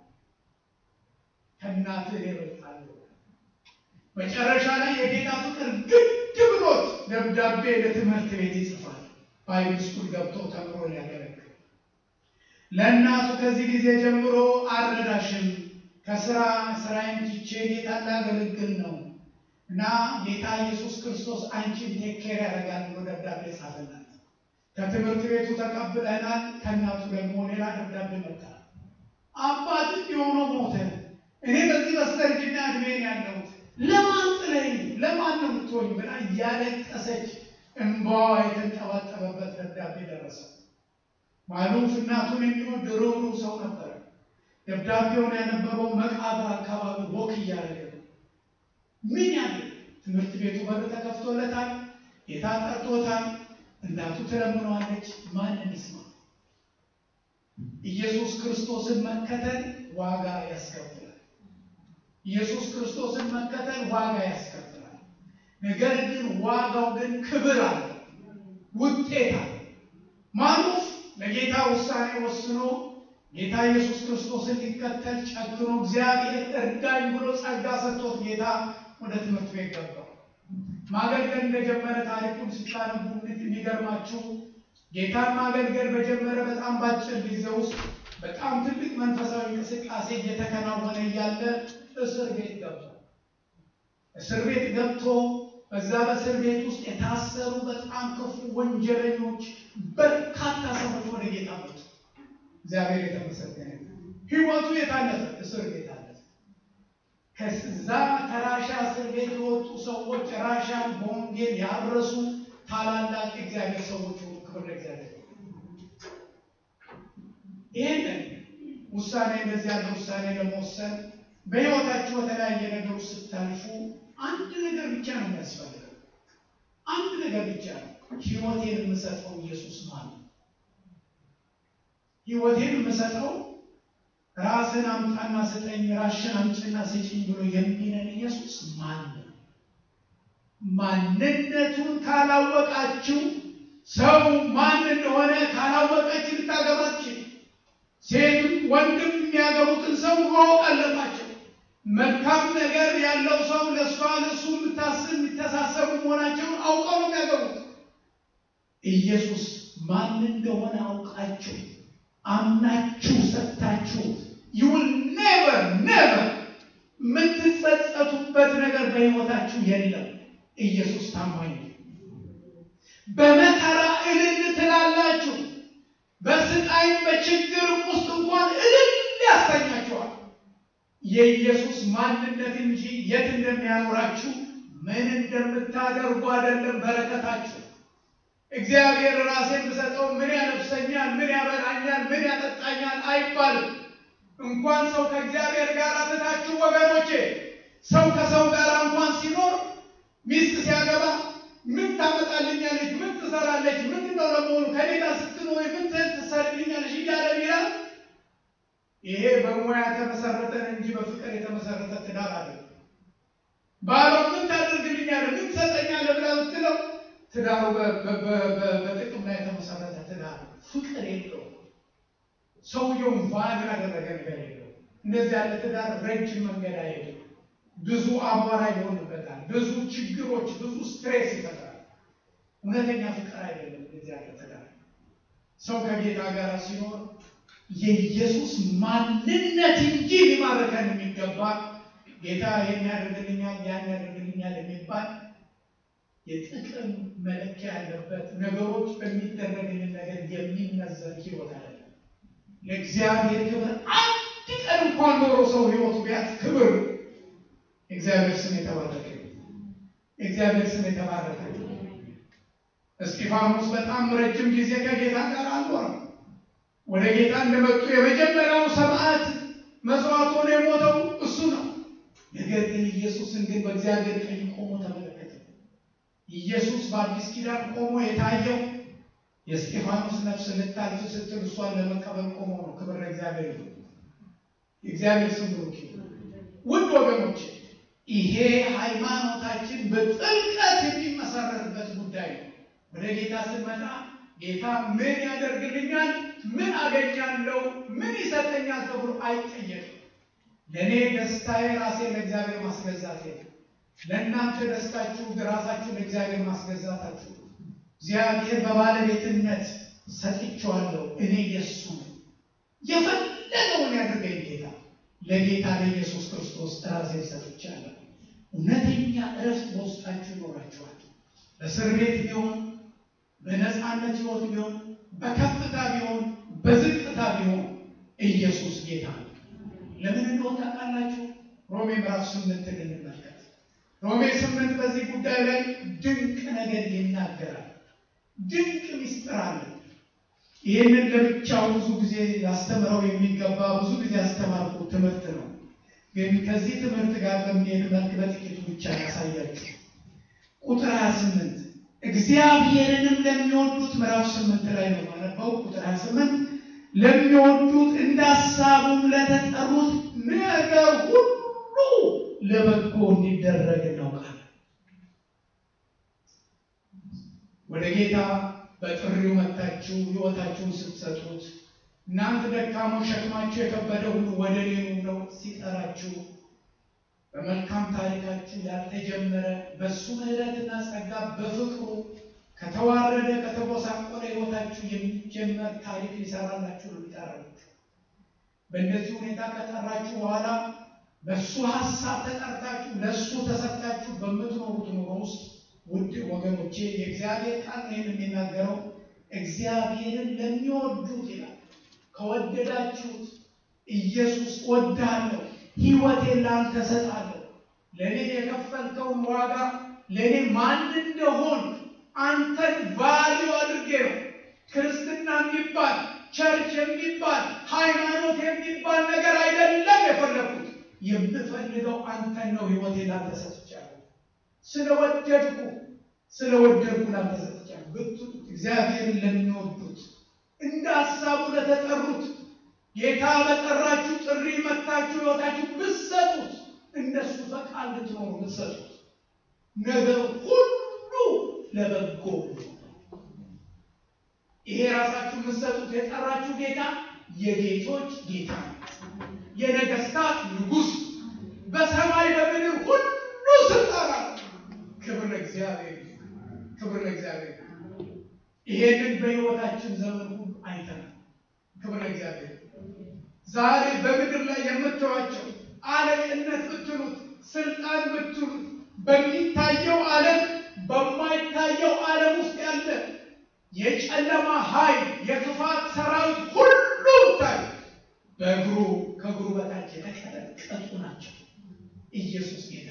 ከእናትህ ይበልጣለሁ። መጨረሻ ላይ የጌታ ፍቅር ግድ ብሎት ደብዳቤ ለትምህርት ቤት ይጽፋል። ባይብል ስኩል ገብቶ ተምሮ ሊያገለግል ለእናቱ ከዚህ ጊዜ ጀምሮ አልረዳሽም፣ ከስራ ስራዬን ትቼ ጌታ ላገለግል ነው እና ጌታ ኢየሱስ ክርስቶስ አንቺን ቴክ ኬር ያደርጋል ብሎ ደብዳቤ ጻፈላት። ከትምህርት ቤቱ ተቀብለናል። ከእናቱ ደግሞ ሌላ ደብዳቤ መጣ። አባት የሆነው ሞተ። እኔ በዚህ በስተርጅና እድሜን ያለሁት ለማን ጥለኝ ለማን ነው የምትሆኝ ብላ እያለቀሰች እንባዋ የተንጠባጠበበት ደብዳቤ ደረሰ። ማሉፍ እናቱን የሚወድ ርኅሩህ ሰው ነበረ። ደብዳቤውን ያነበበው መቃብር አካባቢ ወክ እያደረገ ነው። ምን ያለ ትምህርት ቤቱ በር ተከፍቶለታል። ጌታ ጠርቶታል። እናቱ ትለምነዋለች። ማንን ይስማ? ኢየሱስ ክርስቶስን መከተል ዋጋ ያስከፍላል። ኢየሱስ ክርስቶስን መከተል ዋጋ ያስከፍላል። ነገር ግን ዋጋው ግን ክብር አለ፣ ውጤት አለ። ማኑስ ለጌታ ውሳኔ ወስኖ ጌታ ኢየሱስ ክርስቶስን ሊከተል ጨክኖ እግዚአብሔር እርዳኝ ብሎ ጸጋ ሰጥቶት ጌታ ወደ ትምህርት ቤት ገባው። ማገልገል እንደጀመረ ታሪኩን ስታነቡ የሚገርማችሁ ጌታን ማገልገል በጀመረ በጣም ባጭር ጊዜ ውስጥ በጣም ትልቅ መንፈሳዊ እንቅስቃሴ እየተከናወነ እያለ እስር ቤት ገብቷል። እስር ቤት ገብቶ በዛ በእስር ቤት ውስጥ የታሰሩ በጣም ክፉ ወንጀለኞች በርካታ ሰዎች ወደ ጌታ መጡ። እግዚአብሔር የተመሰገነ ሕይወቱ የታለፈ እስር ቤት አለፈ። ከዛ ከራሻ እስር ቤት የወጡ ሰዎች ራሻን በወንጌል ያረሱ ታላላቅ የእግዚአብሔር ሰዎች ሆኑ። ክብር ለእግዚአብሔር። ይህንን ውሳኔ እንደዚህ ያለ ውሳኔ ለመወሰን በሕይወታችሁ በተለያየ ነገር ውስጥ ስታልፉ አንድ ነገር ብቻ ነው የሚያስፈልገው። አንድ ነገር ብቻ ነው። ሕይወቴን የምሰጠው ኢየሱስ ማለት ነው። ሕይወቴን የምሰጠው ራስን አምጣና ስጠኝ፣ ራሽን አምጭና ስጭኝ ብሎ የሚለን ኢየሱስ ማን ነው? ማንነቱን ካላወቃችሁ ሰው ማን እንደሆነ ካላወቀች ልታገባችን ሴትም ወንድም የሚያገቡትን ሰው ማወቅ አለባቸው። መልካም ነገር ያለው ሰው ለእሷ ለእሱ የምታስብ የሚተሳሰቡ መሆናቸውን አውቀው ነው የሚያገቡት። ኢየሱስ ማን እንደሆነ አውቃችሁ አምናችሁ ሰጥታችሁ ዩል ኔቨር ኔቨር የምትጸጸቱበት ነገር በሕይወታችሁ የለም። ኢየሱስ ታማኝ ነው። በመከራ እልል ትላላችሁ። በስቃይም በችግርም ውስጥ እንኳን እልል ያሰኛችኋል። የኢየሱስ ማንነት እንጂ የት እንደሚያኖራችሁ ምን እንደምታደርጉ አይደለም በረከታችሁ። እግዚአብሔር ራሴን ብሰጠው ምን ያለብሰኛል፣ ምን ያበላኛል፣ ምን ያጠጣኛል አይባልም። እንኳን ሰው ከእግዚአብሔር ጋር ትታችሁ ወገኖቼ፣ ሰው ከሰው ጋር እንኳን ሲኖር ሚስት ሲያገባ ምን ታመጣልኛለች፣ ምን ትሰራለች፣ ምንድን ነው ለመሆኑ ከኔ ጋር ስትኖሪ ምን ትሰርልኛለች እያለ ቢላል ይሄ በሙያ የተመሰረተ እንጂ በፍቅር የተመሰረተ ትዳር አለ። ባሏ ምን ታደርግልኛለህ፣ ምን ትሰጠኛለህ ብላ ብትለው ትዳሩ በጥቅም ላይ የተመሰረተ ትዳር ፍቅር የለው። ሰውየውን ቫሉ ያደረገ ነገር የለው። እንደዚህ ያለ ትዳር ረጅም መንገድ አይሄድም። ብዙ አቧራ ይሆንበታል። ብዙ ችግሮች፣ ብዙ ስትሬስ ይፈጥራል። እውነተኛ ፍቅር አይደለም እንደዚህ ያለ ትዳር። ሰው ከጌታ ጋር ሲኖር የኢየሱስ ማንነት እንጂ ሊማረከን የሚገባ ጌታ ይህን ያደርግልኛል ያን ያደርግልኛል የሚባል የጥቅም መለኪያ ያለበት ነገሮች በሚደረግልን ነገር የሚመዘን ህይወት አይደለም። ለእግዚአብሔር ክብር አንድ ቀን እንኳን ኖሮ ሰው ህይወቱ ቢያት ክብር እግዚአብሔር ስም የተባረከ እግዚአብሔር ስም የተባረከ። እስጢፋኖስ በጣም ረጅም ጊዜ ከጌታ ጋር አልኖረም። ወደ ጌታ እንደመጡ የመጀመሪያው ሰማዕት መስዋዕት ሆኖ የሞተው እሱ ነው። ነገር ግን ኢየሱስን ግን በእግዚአብሔር ቀኝ ቆሞ ተመለከተ። ኢየሱስ በአዲስ ኪዳን ቆሞ የታየው የእስጢፋኖስ ነፍስ ልታልፍ ስትል እሷን ለመቀበል ቆሞ ነው። ክብር ለእግዚአብሔር ይሁን። የእግዚአብሔር ስም ብሩክ ይሁን። ውድ ወገኖች ይሄ ሃይማኖታችን በጥልቀት የሚመሰረትበት ጉዳይ ነው። ወደ ጌታ ስንመጣ ጌታ ምን ያደርግልኛል፣ ምን አገኛለሁ፣ ምን ይሰጠኛል ተብሎ አይጠየቅም። ለእኔ ደስታዬ ራሴ ለእግዚአብሔር ማስገዛቴ ነው። ለእናንተ ደስታችሁ ራሳችሁ ለእግዚአብሔር ማስገዛታችሁ። እግዚአብሔር በባለቤትነት ሰጥቼዋለሁ፣ እኔ የእሱ ነው። የፈለገውን ያድርገኝ ጌታ። ለጌታ ለኢየሱስ ክርስቶስ ራሴን ሰጥቻለሁ። እውነተኛ እረፍት በውስጣችሁ ይኖራችኋል። በእስር ቤት ቢሆን በነፃነት ህይወት ቢሆን በከፍታ ቢሆን በዝቅታ ቢሆን ኢየሱስ ጌታ ነው። ለምን እንደሆነ ታውቃላችሁ? ሮሜ ምዕራፍ ስምንትን እንመልከት። ሮሜ ስምንት በዚህ ጉዳይ ላይ ድንቅ ነገር ይናገራል። ድንቅ ምስጢር አለ። ይህንን ለብቻው ብዙ ጊዜ ላስተምረው የሚገባ ብዙ ጊዜ ያስተማርኩ ትምህርት ነው። ግን ከዚህ ትምህርት ጋር በሚሄድ መልክ በጥቂቱ ብቻ ያሳያችሁ። ቁጥር 28 እግዚአብሔርንም ለሚወዱት ምዕራፍ ስምንት ላይ ነው ማነበው። ቁጥር 28 ለሚወዱት እንደ ሀሳቡም ለተጠሩት ነገር ሁሉ ለበጎ እንዲደረግ እናውቃለን። ወደ ጌታ በጥሪው መታችሁ ሕይወታችሁን ስትሰጡት እናንተ ደካሞች ሸክማችሁ የከበደ ሁሉ ወደ እኔ ኑ ብሎ ሲጠራችሁ በመልካም ታሪካችሁ ያልተጀመረ በእሱ ምሕረትና ጸጋ በፍቅሩ ከተዋረደ ከተጎሳቆለ ሕይወታችሁ የሚጀመር ታሪክ ሊሰራላችሁ ነው የሚጠራችሁ። በእንደዚህ ሁኔታ ከጠራችሁ በኋላ በእሱ ሀሳብ ተጠርታችሁ ለእሱ ተሰጥታችሁ በምትኖሩት ኑሮ ውስጥ ውድ ወገኖቼ የእግዚአብሔር ቃል ነው የሚናገረው። እግዚአብሔርን ለሚወዱት ይላል ከወደዳችሁት ኢየሱስ ወዳለሁ ሕይወቴን ለአንተ እሰጣለሁ። ለእኔ የከፈልከውን ዋጋ ለእኔ ማን እንደሆን አንተን ቫሊዩ አድርጌ ነው። ክርስትና የሚባል ቸርች የሚባል ሃይማኖት የሚባል ነገር አይደለም የፈለግኩት። የምፈልገው አንተን ነው። ሕይወቴን ላንተ ሰጥቻለሁ። ስለወደድኩ ስለወደድኩ ላንተ ሰጥቻለሁ ብትሉት እግዚአብሔርን ለሚወዱት እንደ ሀሳቡ ለተጠሩት ጌታ በጠራችሁ ጥሪ መታችሁ ሕይወታችሁ ብትሰጡት እንደሱ ፈቃድ ልትኖሩ ብትሰጡት ነገር ሁሉ ለበጎ ይሄ ራሳችሁ የምትሰጡት የጠራችሁ ጌታ የጌቶች ጌታ የነገስታት ንጉሥ በሰማይ በምድር ሁሉ ስልጣን አለው። ክብር ለእግዚአብሔር፣ ክብር ለእግዚአብሔር። ይሄንን በሕይወታችን ዘመን ሁሉ አይተናል። ክብር ለእግዚአብሔር። ዛሬ በምድር ላይ የምትዋቸው አለቅነት ብትሉት ስልጣን ብትሉት በሚታየው ዓለም በማይታየው ዓለም ውስጥ ያለ የጨለማ ኃይል የክፋት ሰራዊት ሁሉ ታይ በእግሩ ከእግሩ በታች የተቀጠቀጡ ናቸው። ኢየሱስ ጌታ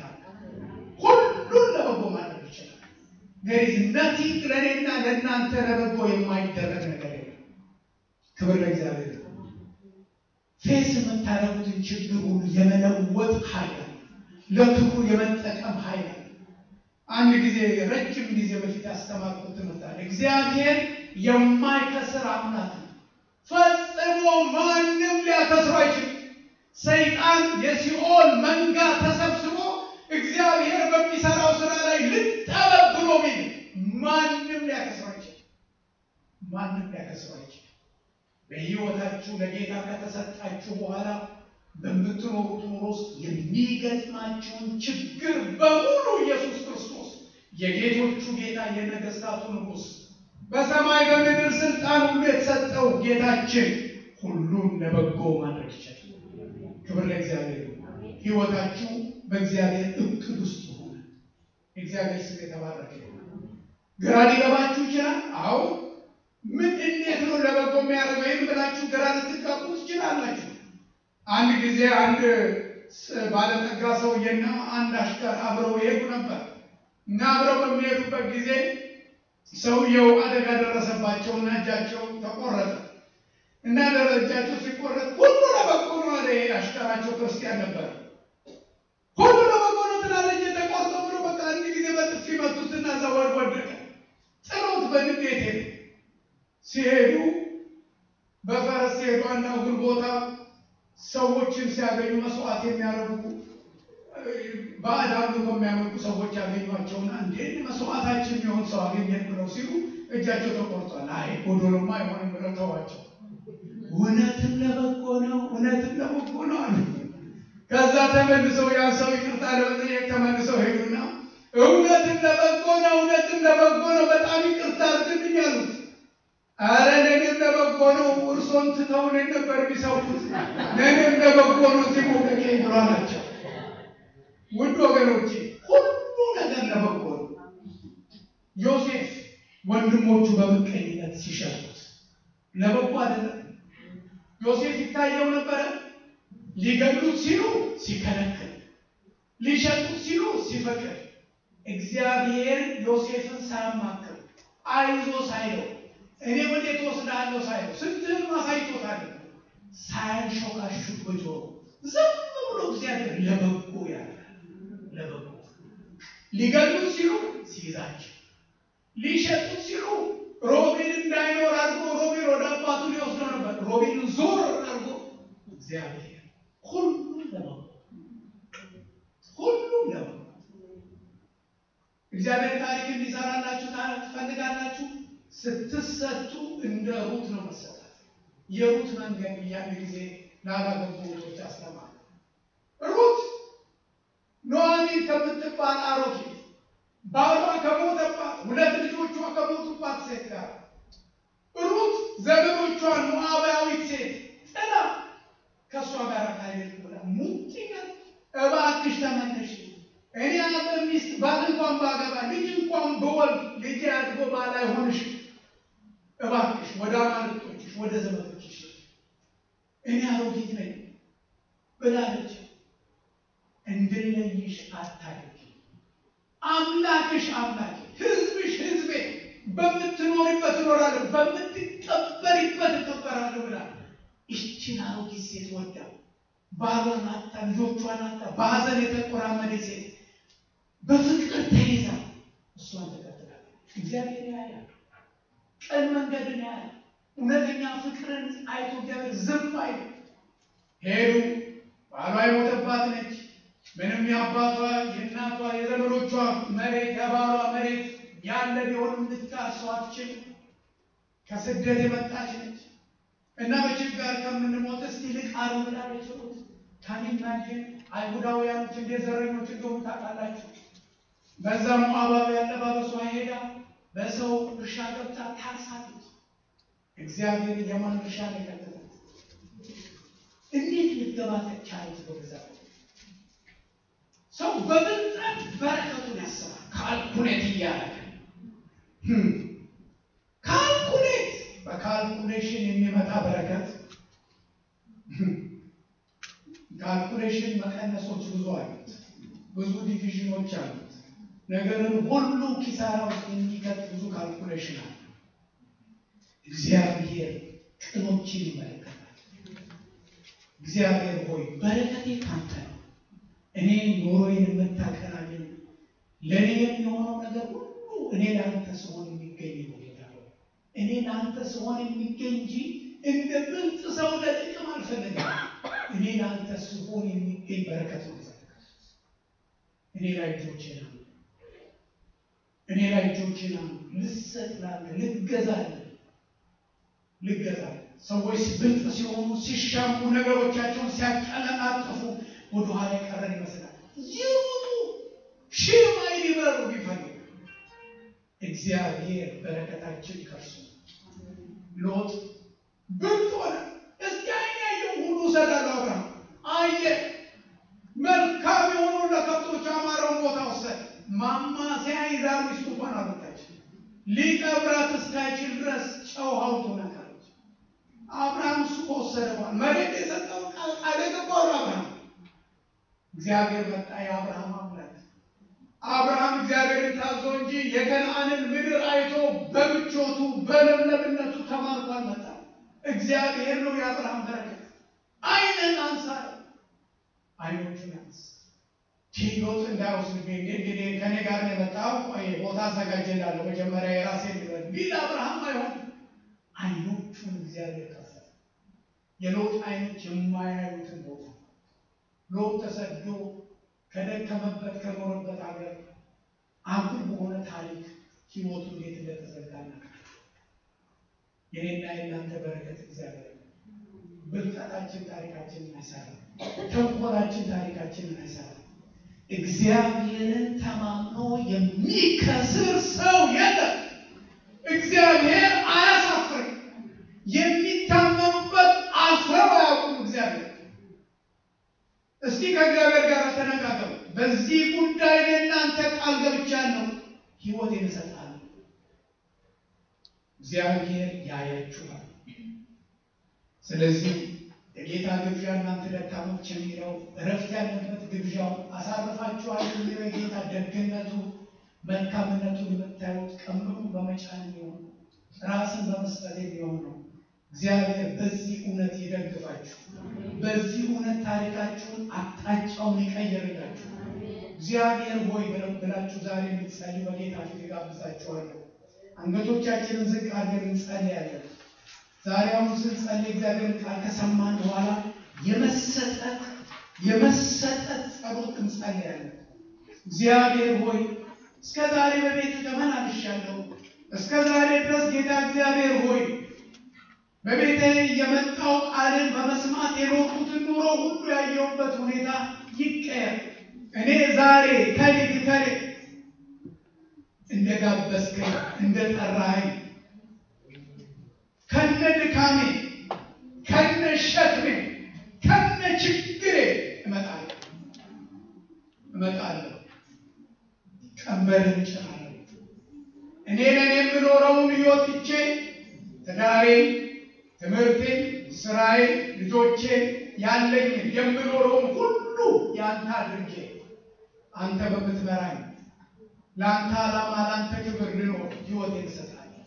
ሁሉን ለበጎ ማድረግ ይችላል። ገሪዝ ነቲንግ ለእኔና ለእናንተ ለበጎ የማይደረግ ነገር የለም። ክብር ለእግዚአብሔር። ፌስ የምታደርጉትን ችግር ሁሉ የመለወጥ ኃይል አለ። ለክፉ የመጠቀም ኃይል አለ። አንድ ጊዜ ረጅም ጊዜ በፊት ያስተማርኩት ትምህርት አለ። እግዚአብሔር የማይከስር አምላክ ነው። ፈጽሞ ማንም ሊያከስረው አይችልም። ሰይጣን የሲኦል መንጋ ተሰብስቦ እግዚአብሔር በሚሰራው ስራ ላይ ልጠበብ ብሎ ቢል ማንም ሊያከስረው አይችልም። ማንም ሊያከስረው አይችልም። በሕይወታችሁ ለጌታ ከተሰጣችሁ በኋላ በምትኖሩት ኑሮ ውስጥ የሚገጥማቸውን ችግር በሙሉ ኢየሱስ ክርስቶስ የጌቶቹ ጌታ የነገስታቱ ንጉሥ በሰማይ በምድር ስልጣን ሁሉ የተሰጠው ጌታችን ሁሉን ለበጎ ማድረግ ይችላል። ክብር ለእግዚአብሔር። ሕይወታችሁ በእግዚአብሔር እቅድ ውስጥ ሆነ። እግዚአብሔር ስም የተባረከ ግራ ሊገባችሁ ይችላል። አዎ ምን እንዴት ነው ለበጎ የሚያደርገው? ይህም ብላችሁ ግራ ልትጋቡ ትችላላችሁ። አንድ ጊዜ አንድ ባለጠጋ ሰውዬና አንድ አሽከር አብረው ይሄዱ ነበር እና አብረው በሚሄዱበት ጊዜ ሰውየው አደጋ ደረሰባቸውና እጃቸው ተቆረጠ እና እጃቸው ሲቆረጥ ሁሉ ለበጎ ነው አለ። ይሄ አሽከራቸው ክርስቲያን ነበር። ሁሉ ለበጎ ነው ትላለች። ተቆርጦ ብሎ በቃ አንድ ጊዜ በጥፊ መቱትና ዘወር ወደቀ። ጥሎት በንዴት ሄዱ። ሲሄዱ በፈረስ ሲሄዱ አንድ አጉል ቦታ ሰዎችን ሲያገኙ መስዋዕት የሚያደርጉ ባዕድ አምልኮ የሚያመልኩ ሰዎች ያገኟቸውና እንዴት መስዋዕታችን የሚሆን ሰው አገኘን ብለው ሲሉ እጃቸው ተቆርጧል። አይ ጎዶሎማ አይሆንም ብለው ተዋቸው። እውነትም ለበጎ ነው፣ እውነትም ለበጎ ነው አሉ። ከዛ ተመልሰው ያን ሰው ይቅርታ ለመጠየቅ ተመልሰው ሄዱና እውነትም ለበጎ ነው፣ እውነትም ለበጎ ነው፣ በጣም ይቅርታ አድርግልኝ አሉት። አረ ለእኔም ለበጎ ነው፣ እርሶን ትተው እኔን ነበር የሚሰውት፣ ለእኔም ለበጎ ነው ሲሞቀቄ ብሎ አላቸው። ውድ ወገኖቼ ሁሉ ነገር ለበጎ ነው። ዮሴፍ ወንድሞቹ በምቀኝነት ሲሸጡት ለበጎ አይደለም። ዮሴፍ ይታየው ነበረ። ሊገሉት ሲሉ ሲከለክል፣ ሊሸጡት ሲሉ ሲፈቅድ፣ እግዚአብሔር ዮሴፍን ሳያማክር አይዞ ሳይለው እኔ ወዴት ወስዳለሁ ሳይለው ስንትህን አሳይቶታል ሳያንሾካሹክ በጆሮ ዝም ብሎ እግዚአብሔር ለበጎ ያለ ለበጎ ሊገሉት ሲሉ ሲይዛቸው፣ ሊሸጡት ሲሉ ሮቤል እንዳይኖር አድርጎ ሮቤል ወደ አባቱ ሊወስደው ነበር። ሮቤልን ዞር አድርጎ እግዚአብሔር ሁሉም ለበጎ ሁሉም ለበጎ እግዚአብሔር ታሪክ እንዲሰራላችሁ ትፈልጋላችሁ? ስትሰጡ እንደ ሩት ነው መሰጣት። የሩት መንገድ ያን ጊዜ ላላገቡ ሩቶች አስተማር ሩት ኑኃሚን ከምትባል አሮጊት ባሏ ከሞተባት ሁለት ልጆቿ ከሞቱባት ሴት ጋር ሩት ዘመዶቿን ሞዓባዊት ሴት ጥላ ከእሷ ጋር ካሄደች ብላ ሙጭነት እባክሽ ተመለሽ፣ እኔ አንተ ሚስት ባል እንኳን ባገባ ልጅ እንኳን በወልድ ልጅ አድጎ ባል አይሆንሽ፣ እባክሽ ወደ አማልክቶችሽ ወደ ዘመዶችሽ እኔ አሮጊት ነኝ ብላለች። እንድለይሽ አታድርጊ፣ አምላክሽ አምላኬ፣ ህዝብሽ ህዝቤ፣ በምትኖሪበት እኖራለሁ፣ በምትቀበሪበት እቀበራለሁ ብላ ይችን አሮጊት ሴት ወዳ ባሏን አጣ፣ ልጆቿን አጣ፣ በሀዘን የተቆራመደ ሴት በፍቅር ተይዛ እሷን ተከትላለች። እግዚአብሔር ያያል፣ ቀን መንገድን ያያል። እውነተኛ ፍቅርን አይቶ እግዚአብሔር ዝም አይል። ሄዱ። ባሏ የሞተባት ነች። ምንም የአባቷ የእናቷ የዘመዶቿ መሬት የባሏ መሬት ያለ ቢሆንም ልትካሰው አትችልም። ከስደት የመጣች ነች እና በችጋር ከምንሞት እስቲ ልቃሩ ብላለች ሩት። ታኒማጅን አይሁዳውያኖች እንዴት ዘረኞች እንደሆኑ ታውቃላችሁ። በዛ ሞዓባዊ አለባበሷ ሄዳ በሰው እርሻ ገብታ ታርሳለች። እግዚአብሔር የማን እርሻ ነው የከተታት? እንዴት ልትገባ ቻለች? በገዛ ሰው በብልጠት በረከቱን ያስባል። ካልኩሌት እያደረገ ካልኩሌት በካልኩሌሽን የሚመጣ በረከት ካልኩሌሽን መቀነሶች ብዙ አሉት፣ ብዙ ዲቪዥኖች አሉት። ነገርን ሁሉ ኪሳራ ውስጥ የሚከት ብዙ ካልኩሌሽን አለ። እግዚአብሔር ቅኖችን ይመለከታል። እግዚአብሔር ሆይ በረከቴ ካንተ ነው፣ እኔ ኑሮዬን የምታቀናልኝ ለእኔ የሚሆነው ነገር ሁሉ እኔ ለአንተ ስሆን የሚገኝ ነው። ጌታ ሆይ እኔ ለአንተ ስሆን የሚገኝ እንጂ እንደ ብልጥ ሰው ለጥቅም አልፈልግም። እኔ ለአንተ ስሆን የሚገኝ በረከት ነው። እኔ ላይ እጆቼን አሉ፣ እኔ ላይ እጆቼን አሉ። ልሰጥ ላለህ ልገዛለህ ልገዛለህ ሰዎች ብልጥ ሲሆኑ ሲሻሙ ነገሮቻቸውን ሲያቀለጣጥፉ ወደኋላ የቀረን ይመስላል። ይሙቱ ሺህ ማይል ይበሩ ቢፈልግ እግዚአብሔር በረከታችን ከርሱ ሎጥ ብልጥ ሆነ። እስኪ አይን ያየው ሁሉ እሰጣለሁ። አብርሃም አየ መልካም የሆኑ ለከብቶች አማረውን ቦታ ወሰደ። ማማሰያ ይዛ ሚስቱ እንኳን አልወጣች። ሊቀብራት እስካይችል ድረስ ጨው ሀውቶ ነካለች። አብርሃም እሱ ከወሰደ በኋላ መሬት የሰጠው ቃል ቃል የገባው አብርሃም እግዚአብሔር መጣ። የአብርሃም አምላክ አብርሃም እግዚአብሔርን ታዞ እንጂ የከነአንን ምድር አይቶ በምቾቱ በለምለምነቱ ተማርኮ አልመጣም። እግዚአብሔር ነው የአብርሃም በረከት። አይንን አንሳ፣ አይኖቹን ያንስ ሎጥ እንዳይወስድብኝ እንግዲህ ከኔ ጋር ነው የመጣው ቦታ አዘጋጅላለሁ መጀመሪያ የራሴ ልበል ቢል አብርሃም አይሆን አይኖቹን እግዚአብሔር ከፈተ። የሎጥ አይኖች የማያዩትን ቦታ ሎጥ ተሰዶ ከደከመበት ከኖረበት ሀገር አጉል በሆነ ታሪክ ህይወቱ እንዴት እንደተዘጋና የኔና የእናንተ በረከት እግዚአብሔር ብልጠታችን ታሪካችንን አይሰራም። ተንኮላችን ታሪካችንን አይሰራም። እግዚአብሔርን ተማምኖ የሚከስር ሰው የለም። እግዚአብሔር አያሳፍርም። የሚታመኑበት አፍረው አያውቁም። እግዚአብሔር እስቲ ከእግዚአብሔር ጋር ተነጋገሩ። በዚህ ጉዳይ ለእናንተ ቃል ገብቻለሁ፣ ህይወቴን እሰጣለሁ። እግዚአብሔር ያያችኋል። ስለዚህ የጌታ ግብዣ እናንተ ደካሞች የሚለው እረፍት ያለበት ግብዣው አሳርፋችኋል የሚለው የጌታ ደግነቱ መልካምነቱን የምታዩት ቀምሩ በመጫን የሚሆን ራስን በመስጠት የሚሆን ነው። እግዚአብሔር በዚህ እውነት ይደግፋችሁ። በዚህ እውነት ታሪካችሁን አቅጣጫውን ይቀየርላችሁ። እግዚአብሔር ሆይ ብላችሁ ዛሬ እንድትጸልዩ በጌታ ፊት ጋብዛችኋለሁ። አንገቶቻችንን ዝቅ አድርገን እንጸልያለን። ዛሬ አሁን ስንጸልይ እግዚአብሔር ቃል ከሰማን በኋላ የመሰጠት የመሰጠት ጸሎት እንጸልያለን። እግዚአብሔር ሆይ እስከ ዛሬ በቤት ተመላልሻለሁ። እስከ ዛሬ ድረስ ጌታ እግዚአብሔር ሆይ በቤቴ የመጣው ቃልን በመስማት የኖርኩትን ኑሮ ሁሉ ያየሁበት ሁኔታ ይቀየር። እኔ ዛሬ ከሊት ከሊት እንደ ጋበዝከኝ እንደ ጠራኸኝ ከነ ድካሜ ከነ ሸክሜ ከነ ችግሬ እመጣለሁ እመጣለሁ ቀንበርን እጭናለሁ። እኔ ነን የምኖረውን ሕይወት ትቼ ትዳሬን፣ ትምህርቴን፣ ስራዬን፣ ልጆቼን ያለኝን የምኖረውን ሁሉ ያንተ አድርጌ አንተ በምትመራኝ ለአንተ ዓላማ ለአንተ ክብር ልኖር ሕይወቴን እሰጣለሁ።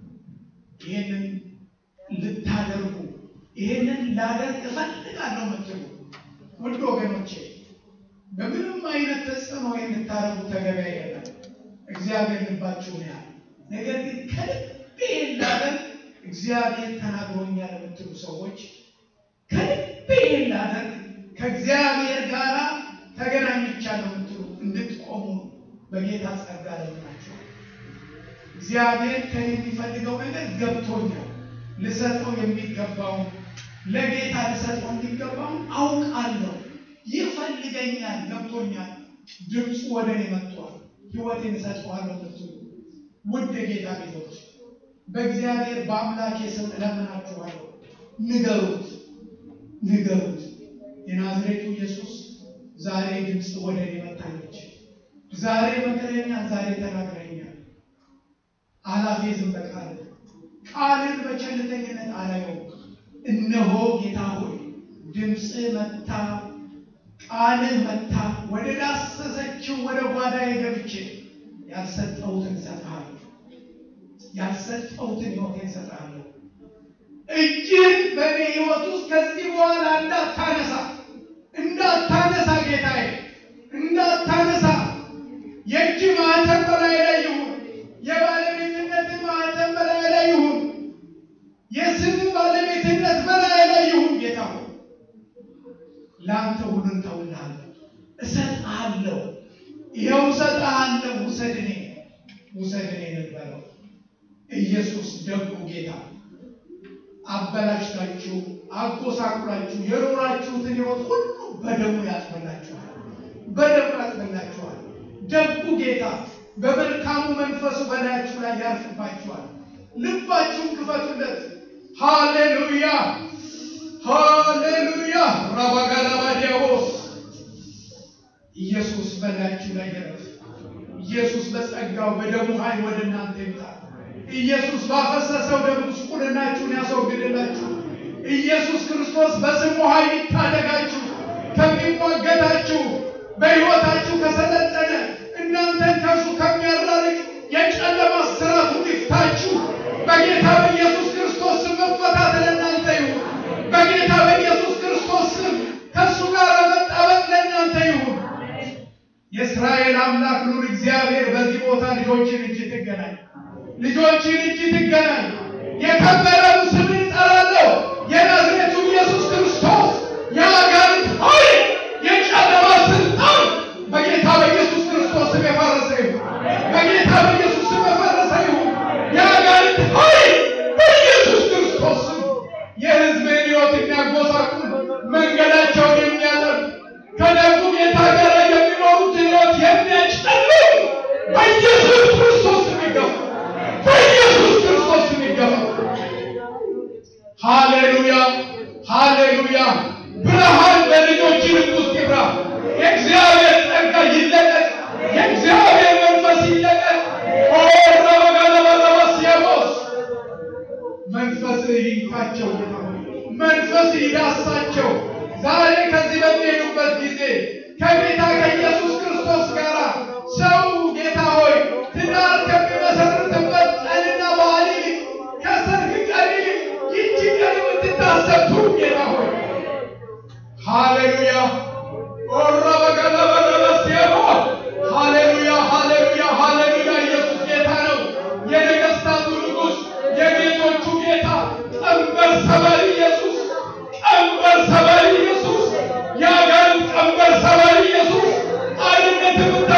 ይህንን ልታደርጉ ይህንን ላደርግ እፈልጋለሁ የምትሉ ውድ ወገኖቼ በምንም አይነት ተጽዕኖ የምታደርጉ ተገቢ አይደለም። እግዚአብሔር ልባችሁን ያህል ነገር ግን ከልቤ ላደርግ እግዚአብሔር ተናግሮኛል የምትሉ ሰዎች ከልቤ ላደርግ ከእግዚአብሔር ጋር ተገናኝቻለሁ የምትሉ እንድትቆሙ በጌታ ጸጋ ለምናቸው። እግዚአብሔር ከኔ የሚፈልገው ነገር ገብቶኛል። ልሰጠው የሚገባውን ለጌታ ልሰጠው የሚገባውን አውቃለሁ። ይፈልገኛል፣ ገብቶኛል። ድምፁ ወደ እኔ መጥቷል። ሕይወቴን እሰጠዋለሁ የምትሉ ውድ ጌታ ቤቶች በእግዚአብሔር በአምላኬ ስም እለምናችኋለሁ። ንገሩት፣ ንገሩት። የናዝሬቱ ኢየሱስ ዛሬ ድምፅ ወደ እኔ መጣለች። ዛሬ መክረኛል፣ ዛሬ ተናግረኛል። አላፌዝም በቃል ቃልን በቸልተኝነት አላየውም። እነሆ ጌታ ሆይ ድምፅ መታ፣ ቃልህ መታ። ወደ ዳሰሰችው ወደ ጓዳዬ ገብቼ ያልሰጠሁትን እሰጥሃለሁ፣ ያልሰጠሁትን ሕይወቴን እሰጥሃለሁ። እጅን በእኔ ሕይወት ውስጥ ከዚህ በኋላ እንዳታነሳ እንዳታነሳ ጌታዬ እንዳታነሳ የእጅ ማኅተም በላይ ላይ ይሁን። የባለቤትነት ማኅተም በላይ ላይ ይሁን። የስም ባለቤትነት በላይ ላይ ይሁን። ጌታ ሆይ ለአንተ ሁሉን ተውልሃለሁ፣ እሰጥሃለሁ። ይኸው እሰጥሃለሁ። ውሰድ እኔ ውሰድ እኔ ነበረው ኢየሱስ ደጉ ጌታ አበላሽታችሁ አጎሳቁላችሁ የኖራችሁትን ሕይወት ሁሉ በደሙ ያጥበላችኋል፣ በደሙ ያጥበላችኋል። ደጉ ጌታ በመልካሙ መንፈሱ በላያችሁ ላይ ያርፍባችኋል። ልባችሁን ክፈቱለት። ሃሌሉያ ሃሌሉያ። ራባጋላባዲያቦስ ኢየሱስ በላያችሁ ላይ ይረፍ። ኢየሱስ በጸጋው በደሙ ኃይል ወደ እናንተ ይምጣ። ኢየሱስ ባፈሰሰው ደም ጉስቁልናችሁን ያስወግድላችሁ። ኢየሱስ ክርስቶስ በስሙ ኃይል ይታደጋችሁ። ከሚሟገታችሁ በሕይወታችሁ ከሰለጠነ እናንተን ከእርሱ ከሚያራርቅ የጨለማ ስራት ይፍታችሁ። በጌታ በኢየሱስ ክርስቶስ ስም መፈታት ለእናንተ ይሁን። በጌታ በኢየሱስ ክርስቶስ ስም ከእሱ ጋር መጣበቅ ለእናንተ ይሁን። የእስራኤል አምላክ ኑር እግዚአብሔር በዚህ ቦታ ልጆችን እጅ ትገናኝ ልጆችን እጅ ትገናኝ። የከበረው ስም እጠራለሁ። የናዝሬቱ ኢየሱስ ክርስቶስ የአጋንንት ኃይል የጨለማ ስልጣን በጌታ በኢየሱስ ክርስቶስ ስም የፈረሰ ይሁን። በጌታ በኢየሱስ ስም የፈረሰ ይሁን። የአጋንንት ኃይል በኢየሱስ ክርስቶስ ስም የሕዝብን ሕይወት የሚያጎሳቁል መንገዳቸውን የሚያጠብ ከደጉ ጌታ ጋር የሚኖሩት ሕይወት የሚያጨልም በኢየሱስ ክርስቶስ ስም ይገፋ። በኢየሱስ ክርስቶስ ስም ይገፋ። ሃሌሉያ ሃሌሉያ። ብርሃን በልጆች ልብ ውስጥ ይብራ። የእግዚአብሔር ጸጋ ይለቀቅ። የእግዚአብሔር መንፈስ ይለቀቅ። ኦረበጋለባለባስያቦስ መንፈስ ይንካቸው፣ መንፈስ ይዳሳቸው። ዛሬ ከዚህ በሚሄዱበት ጊዜ ከጌታ ከኢየሱስ ክርስቶስ ጋር ሰው ጌታ ሆይ ትዳር ከሚመሰርትበት ቀንና በዓል ይልቅ ከሰርግ ቀን ይልቅ ይቺ ቀን የምትታሰብ ጌታ ሆይ ሃሌሉያ ኦረበገለበለበስየሞ ሃሌሉያ ሃሌሉያ ሃሌሉያ። ኢየሱስ ጌታ ነው። የነገሥታቱ ንጉሥ የጌቶቹ ጌታ ቀንበር ሰባሪ ኢየሱስ ቀንበር ሰባሪ ኢየሱስ የአጋንንት ቀንበር ሰባሪ ኢየሱስ አርነት የምታ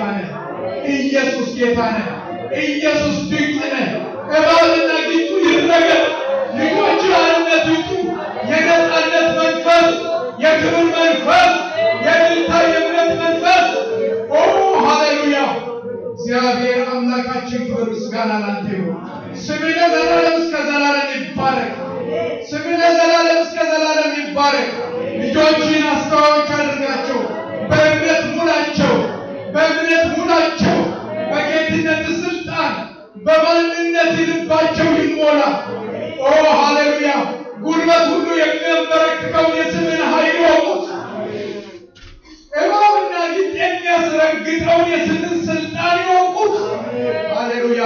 ነህ። ኢየሱስ ጌታ ነህ። ኢየሱስ ድንቅ ነህ። እባብና ጊንጡ ይረገጥ። ልጆች አርነት ይውጡ። የነፃነት መንፈስ፣ የክብር መንፈስ፣ የድልታ የእምነት መንፈስ ኦ ሃሌሉያ! እግዚአብሔር አምላካችን ክብር ምስጋና ላንተ ይሁን። ስምህ ለዘላለም እስከ ዘላለም ይባረክ። ስምህ ለዘላለም እስከ ዘላለም ይባረክ። ልጆችን አስተዋዮች አድርጋቸው፣ በእምነት ሙላቸው፣ በእምነት ሙላቸው። በጌትነት ስልጣን በማንነት ልባቸው ይሞላ። ኦ ሃሌሉያ! ጉልበት ሁሉ የሚያንበረክከውን የስምን ኃይል ይወቁት። እባብና ጊንጥ የሚያስረግጠውን የስምን ስልጣን ይወቁት። ሃሌሉያ!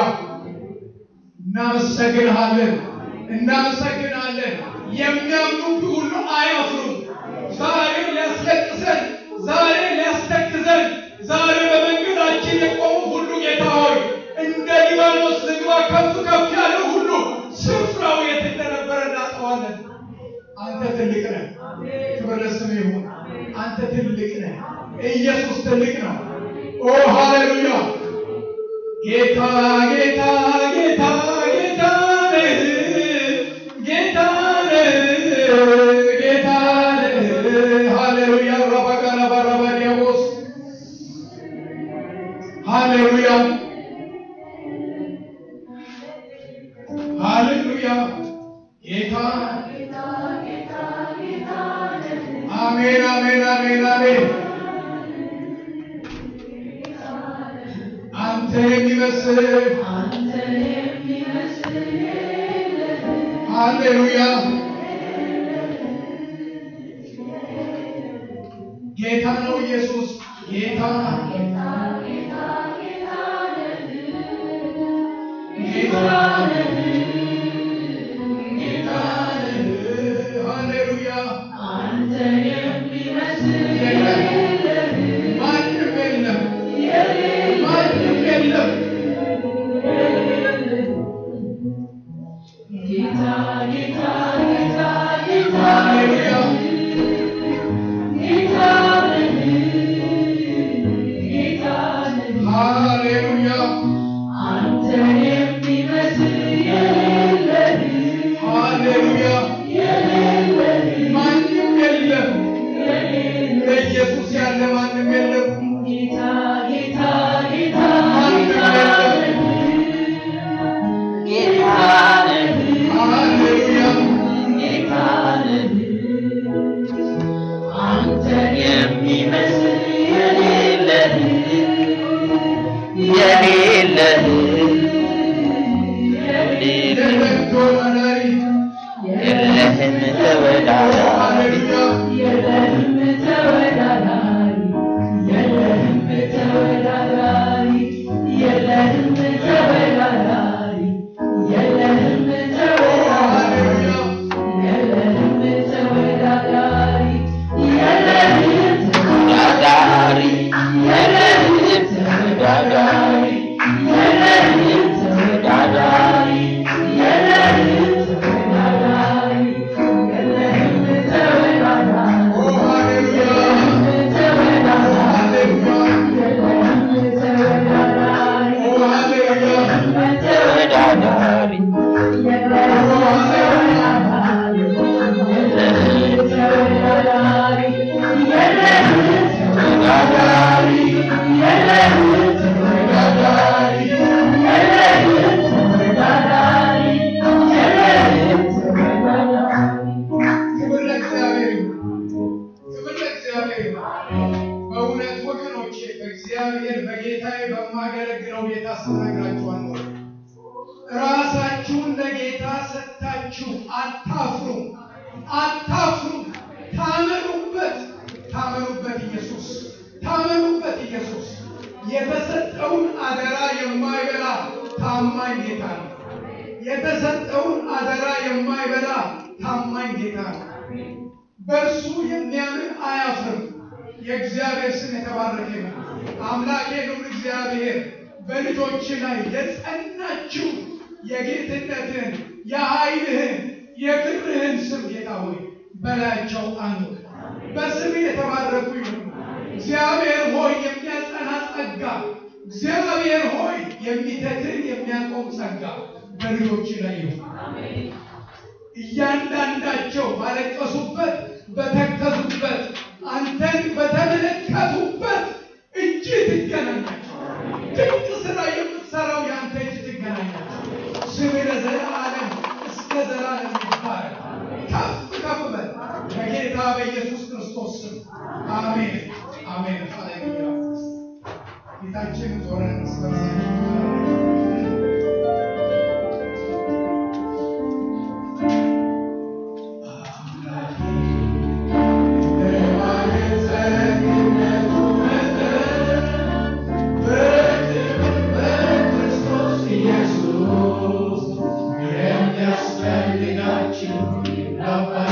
እናመሰግንሃለን፣ እናመሰግንሃለን። የሚያምኑብህ ሁሉ አያፍሩም። ዛሬ ሊያስለቅሰን፣ ዛሬ ሊያስተክዘን፣ ዛሬ በመንገዳችን የቆሙ ሁሉ ጌታ ሆይ እንደ ሊባኖስ ዝግባ ከፍ ከፍ ያለ ሁሉ ስፍራው የት እንደነበረ እናጠዋለን። አንተ ትልቅ ነህ። ክብር ለስምህ ይሁን። አንተ ትልቅ ነህ። ኢየሱስ ትልቅ ነው። ኦ ሃሌሉያ! ጌታ ጌታ ጌታ ጌታ ነህ ጌታ ነህ ጌታ ነህ። ሃሌሉያ! ረባጋና ባራባዲያቦስ ሃሌሉያ ሃሌሉያ ጌታ አሜን አሜን አሜን አሜን። አንተ የሚመስል ሃሌሉያ ጌታ ነው ኢየሱስ ጌታ ጌታ ጌታ ሃሌሉያ የለም ማንም የለም ማንም የለም ሃሌሉያ ሃሌሉያ ሃሌሉያ ማንም የለም ለኢየሱስ ያለ ማንም የለም ማንም የለም ሃሌሉያ የለም ተወዳዳሪ የለህም ተወዳዳሪ ሃሌሉያ ሃሌሉያ ተወዳዳሪ የለህም ተወዳዳሪ የለህም ተወዳዳሪ ኦ ሃሌሉያ ሃሌሉያ ኦ ሃሌሉያ ተወዳዳሪ ኦ ሃሌሉያ ተወዳዳሪ ክብር ለእግዚአብሔር ይሁን። ክብር ለእግዚአብሔር ይሁን። በእውነት ወገኖቼ በእግዚአብሔር በጌታዬ በማገለግለው ጌታ ስነግራችኋለሁ። ራሳችሁን ለጌታ ሰጥታችሁ አታፍሩ፣ አታፍሩ። ታመኑበት፣ ታመኑበት ኢየሱስ፣ ታመኑበት ኢየሱስ። የተሰጠውን አደራ የማይበላ ታማኝ ጌታ ነው። የተሰጠውን አደራ የማይበላ ታማኝ ጌታ ነው። በእርሱ የሚያምን አያፍርም። የእግዚአብሔር ስም የተባረከ ነው። አምላኬ ልዑል እግዚአብሔር በልጆች ላይ የጸናችው የጌትነትን የኃይልህን የክብርህን ስም ጌታ ሆይ በላያቸው አኑር። በስም የተባረኩ ይሁን። እግዚአብሔር ሆይ የሚያጸና ጸጋ እግዚአብሔር ሆይ የሚተክል የሚያቆም ጸጋ በልጆች ላይ ይሁን። እያንዳንዳቸው ባለቀሱበት በተከዙበት አንተን በተመለከቱበት እጅ ትገናኛቸው። ድንቅ ስራ የምትሰራው የአንተ እጅ ትገናኛቸው። ስም ለዘላለም እስከ ዘላለም ይባረክ። ከፍ ከፍ በል በጌታ በኢየሱስ ክርስቶስ ስም አሜን፣ አሜን። ሃሌሉያ። ጌታችን ዞረን ኢየሱስ የሚያስፈልጋችሁ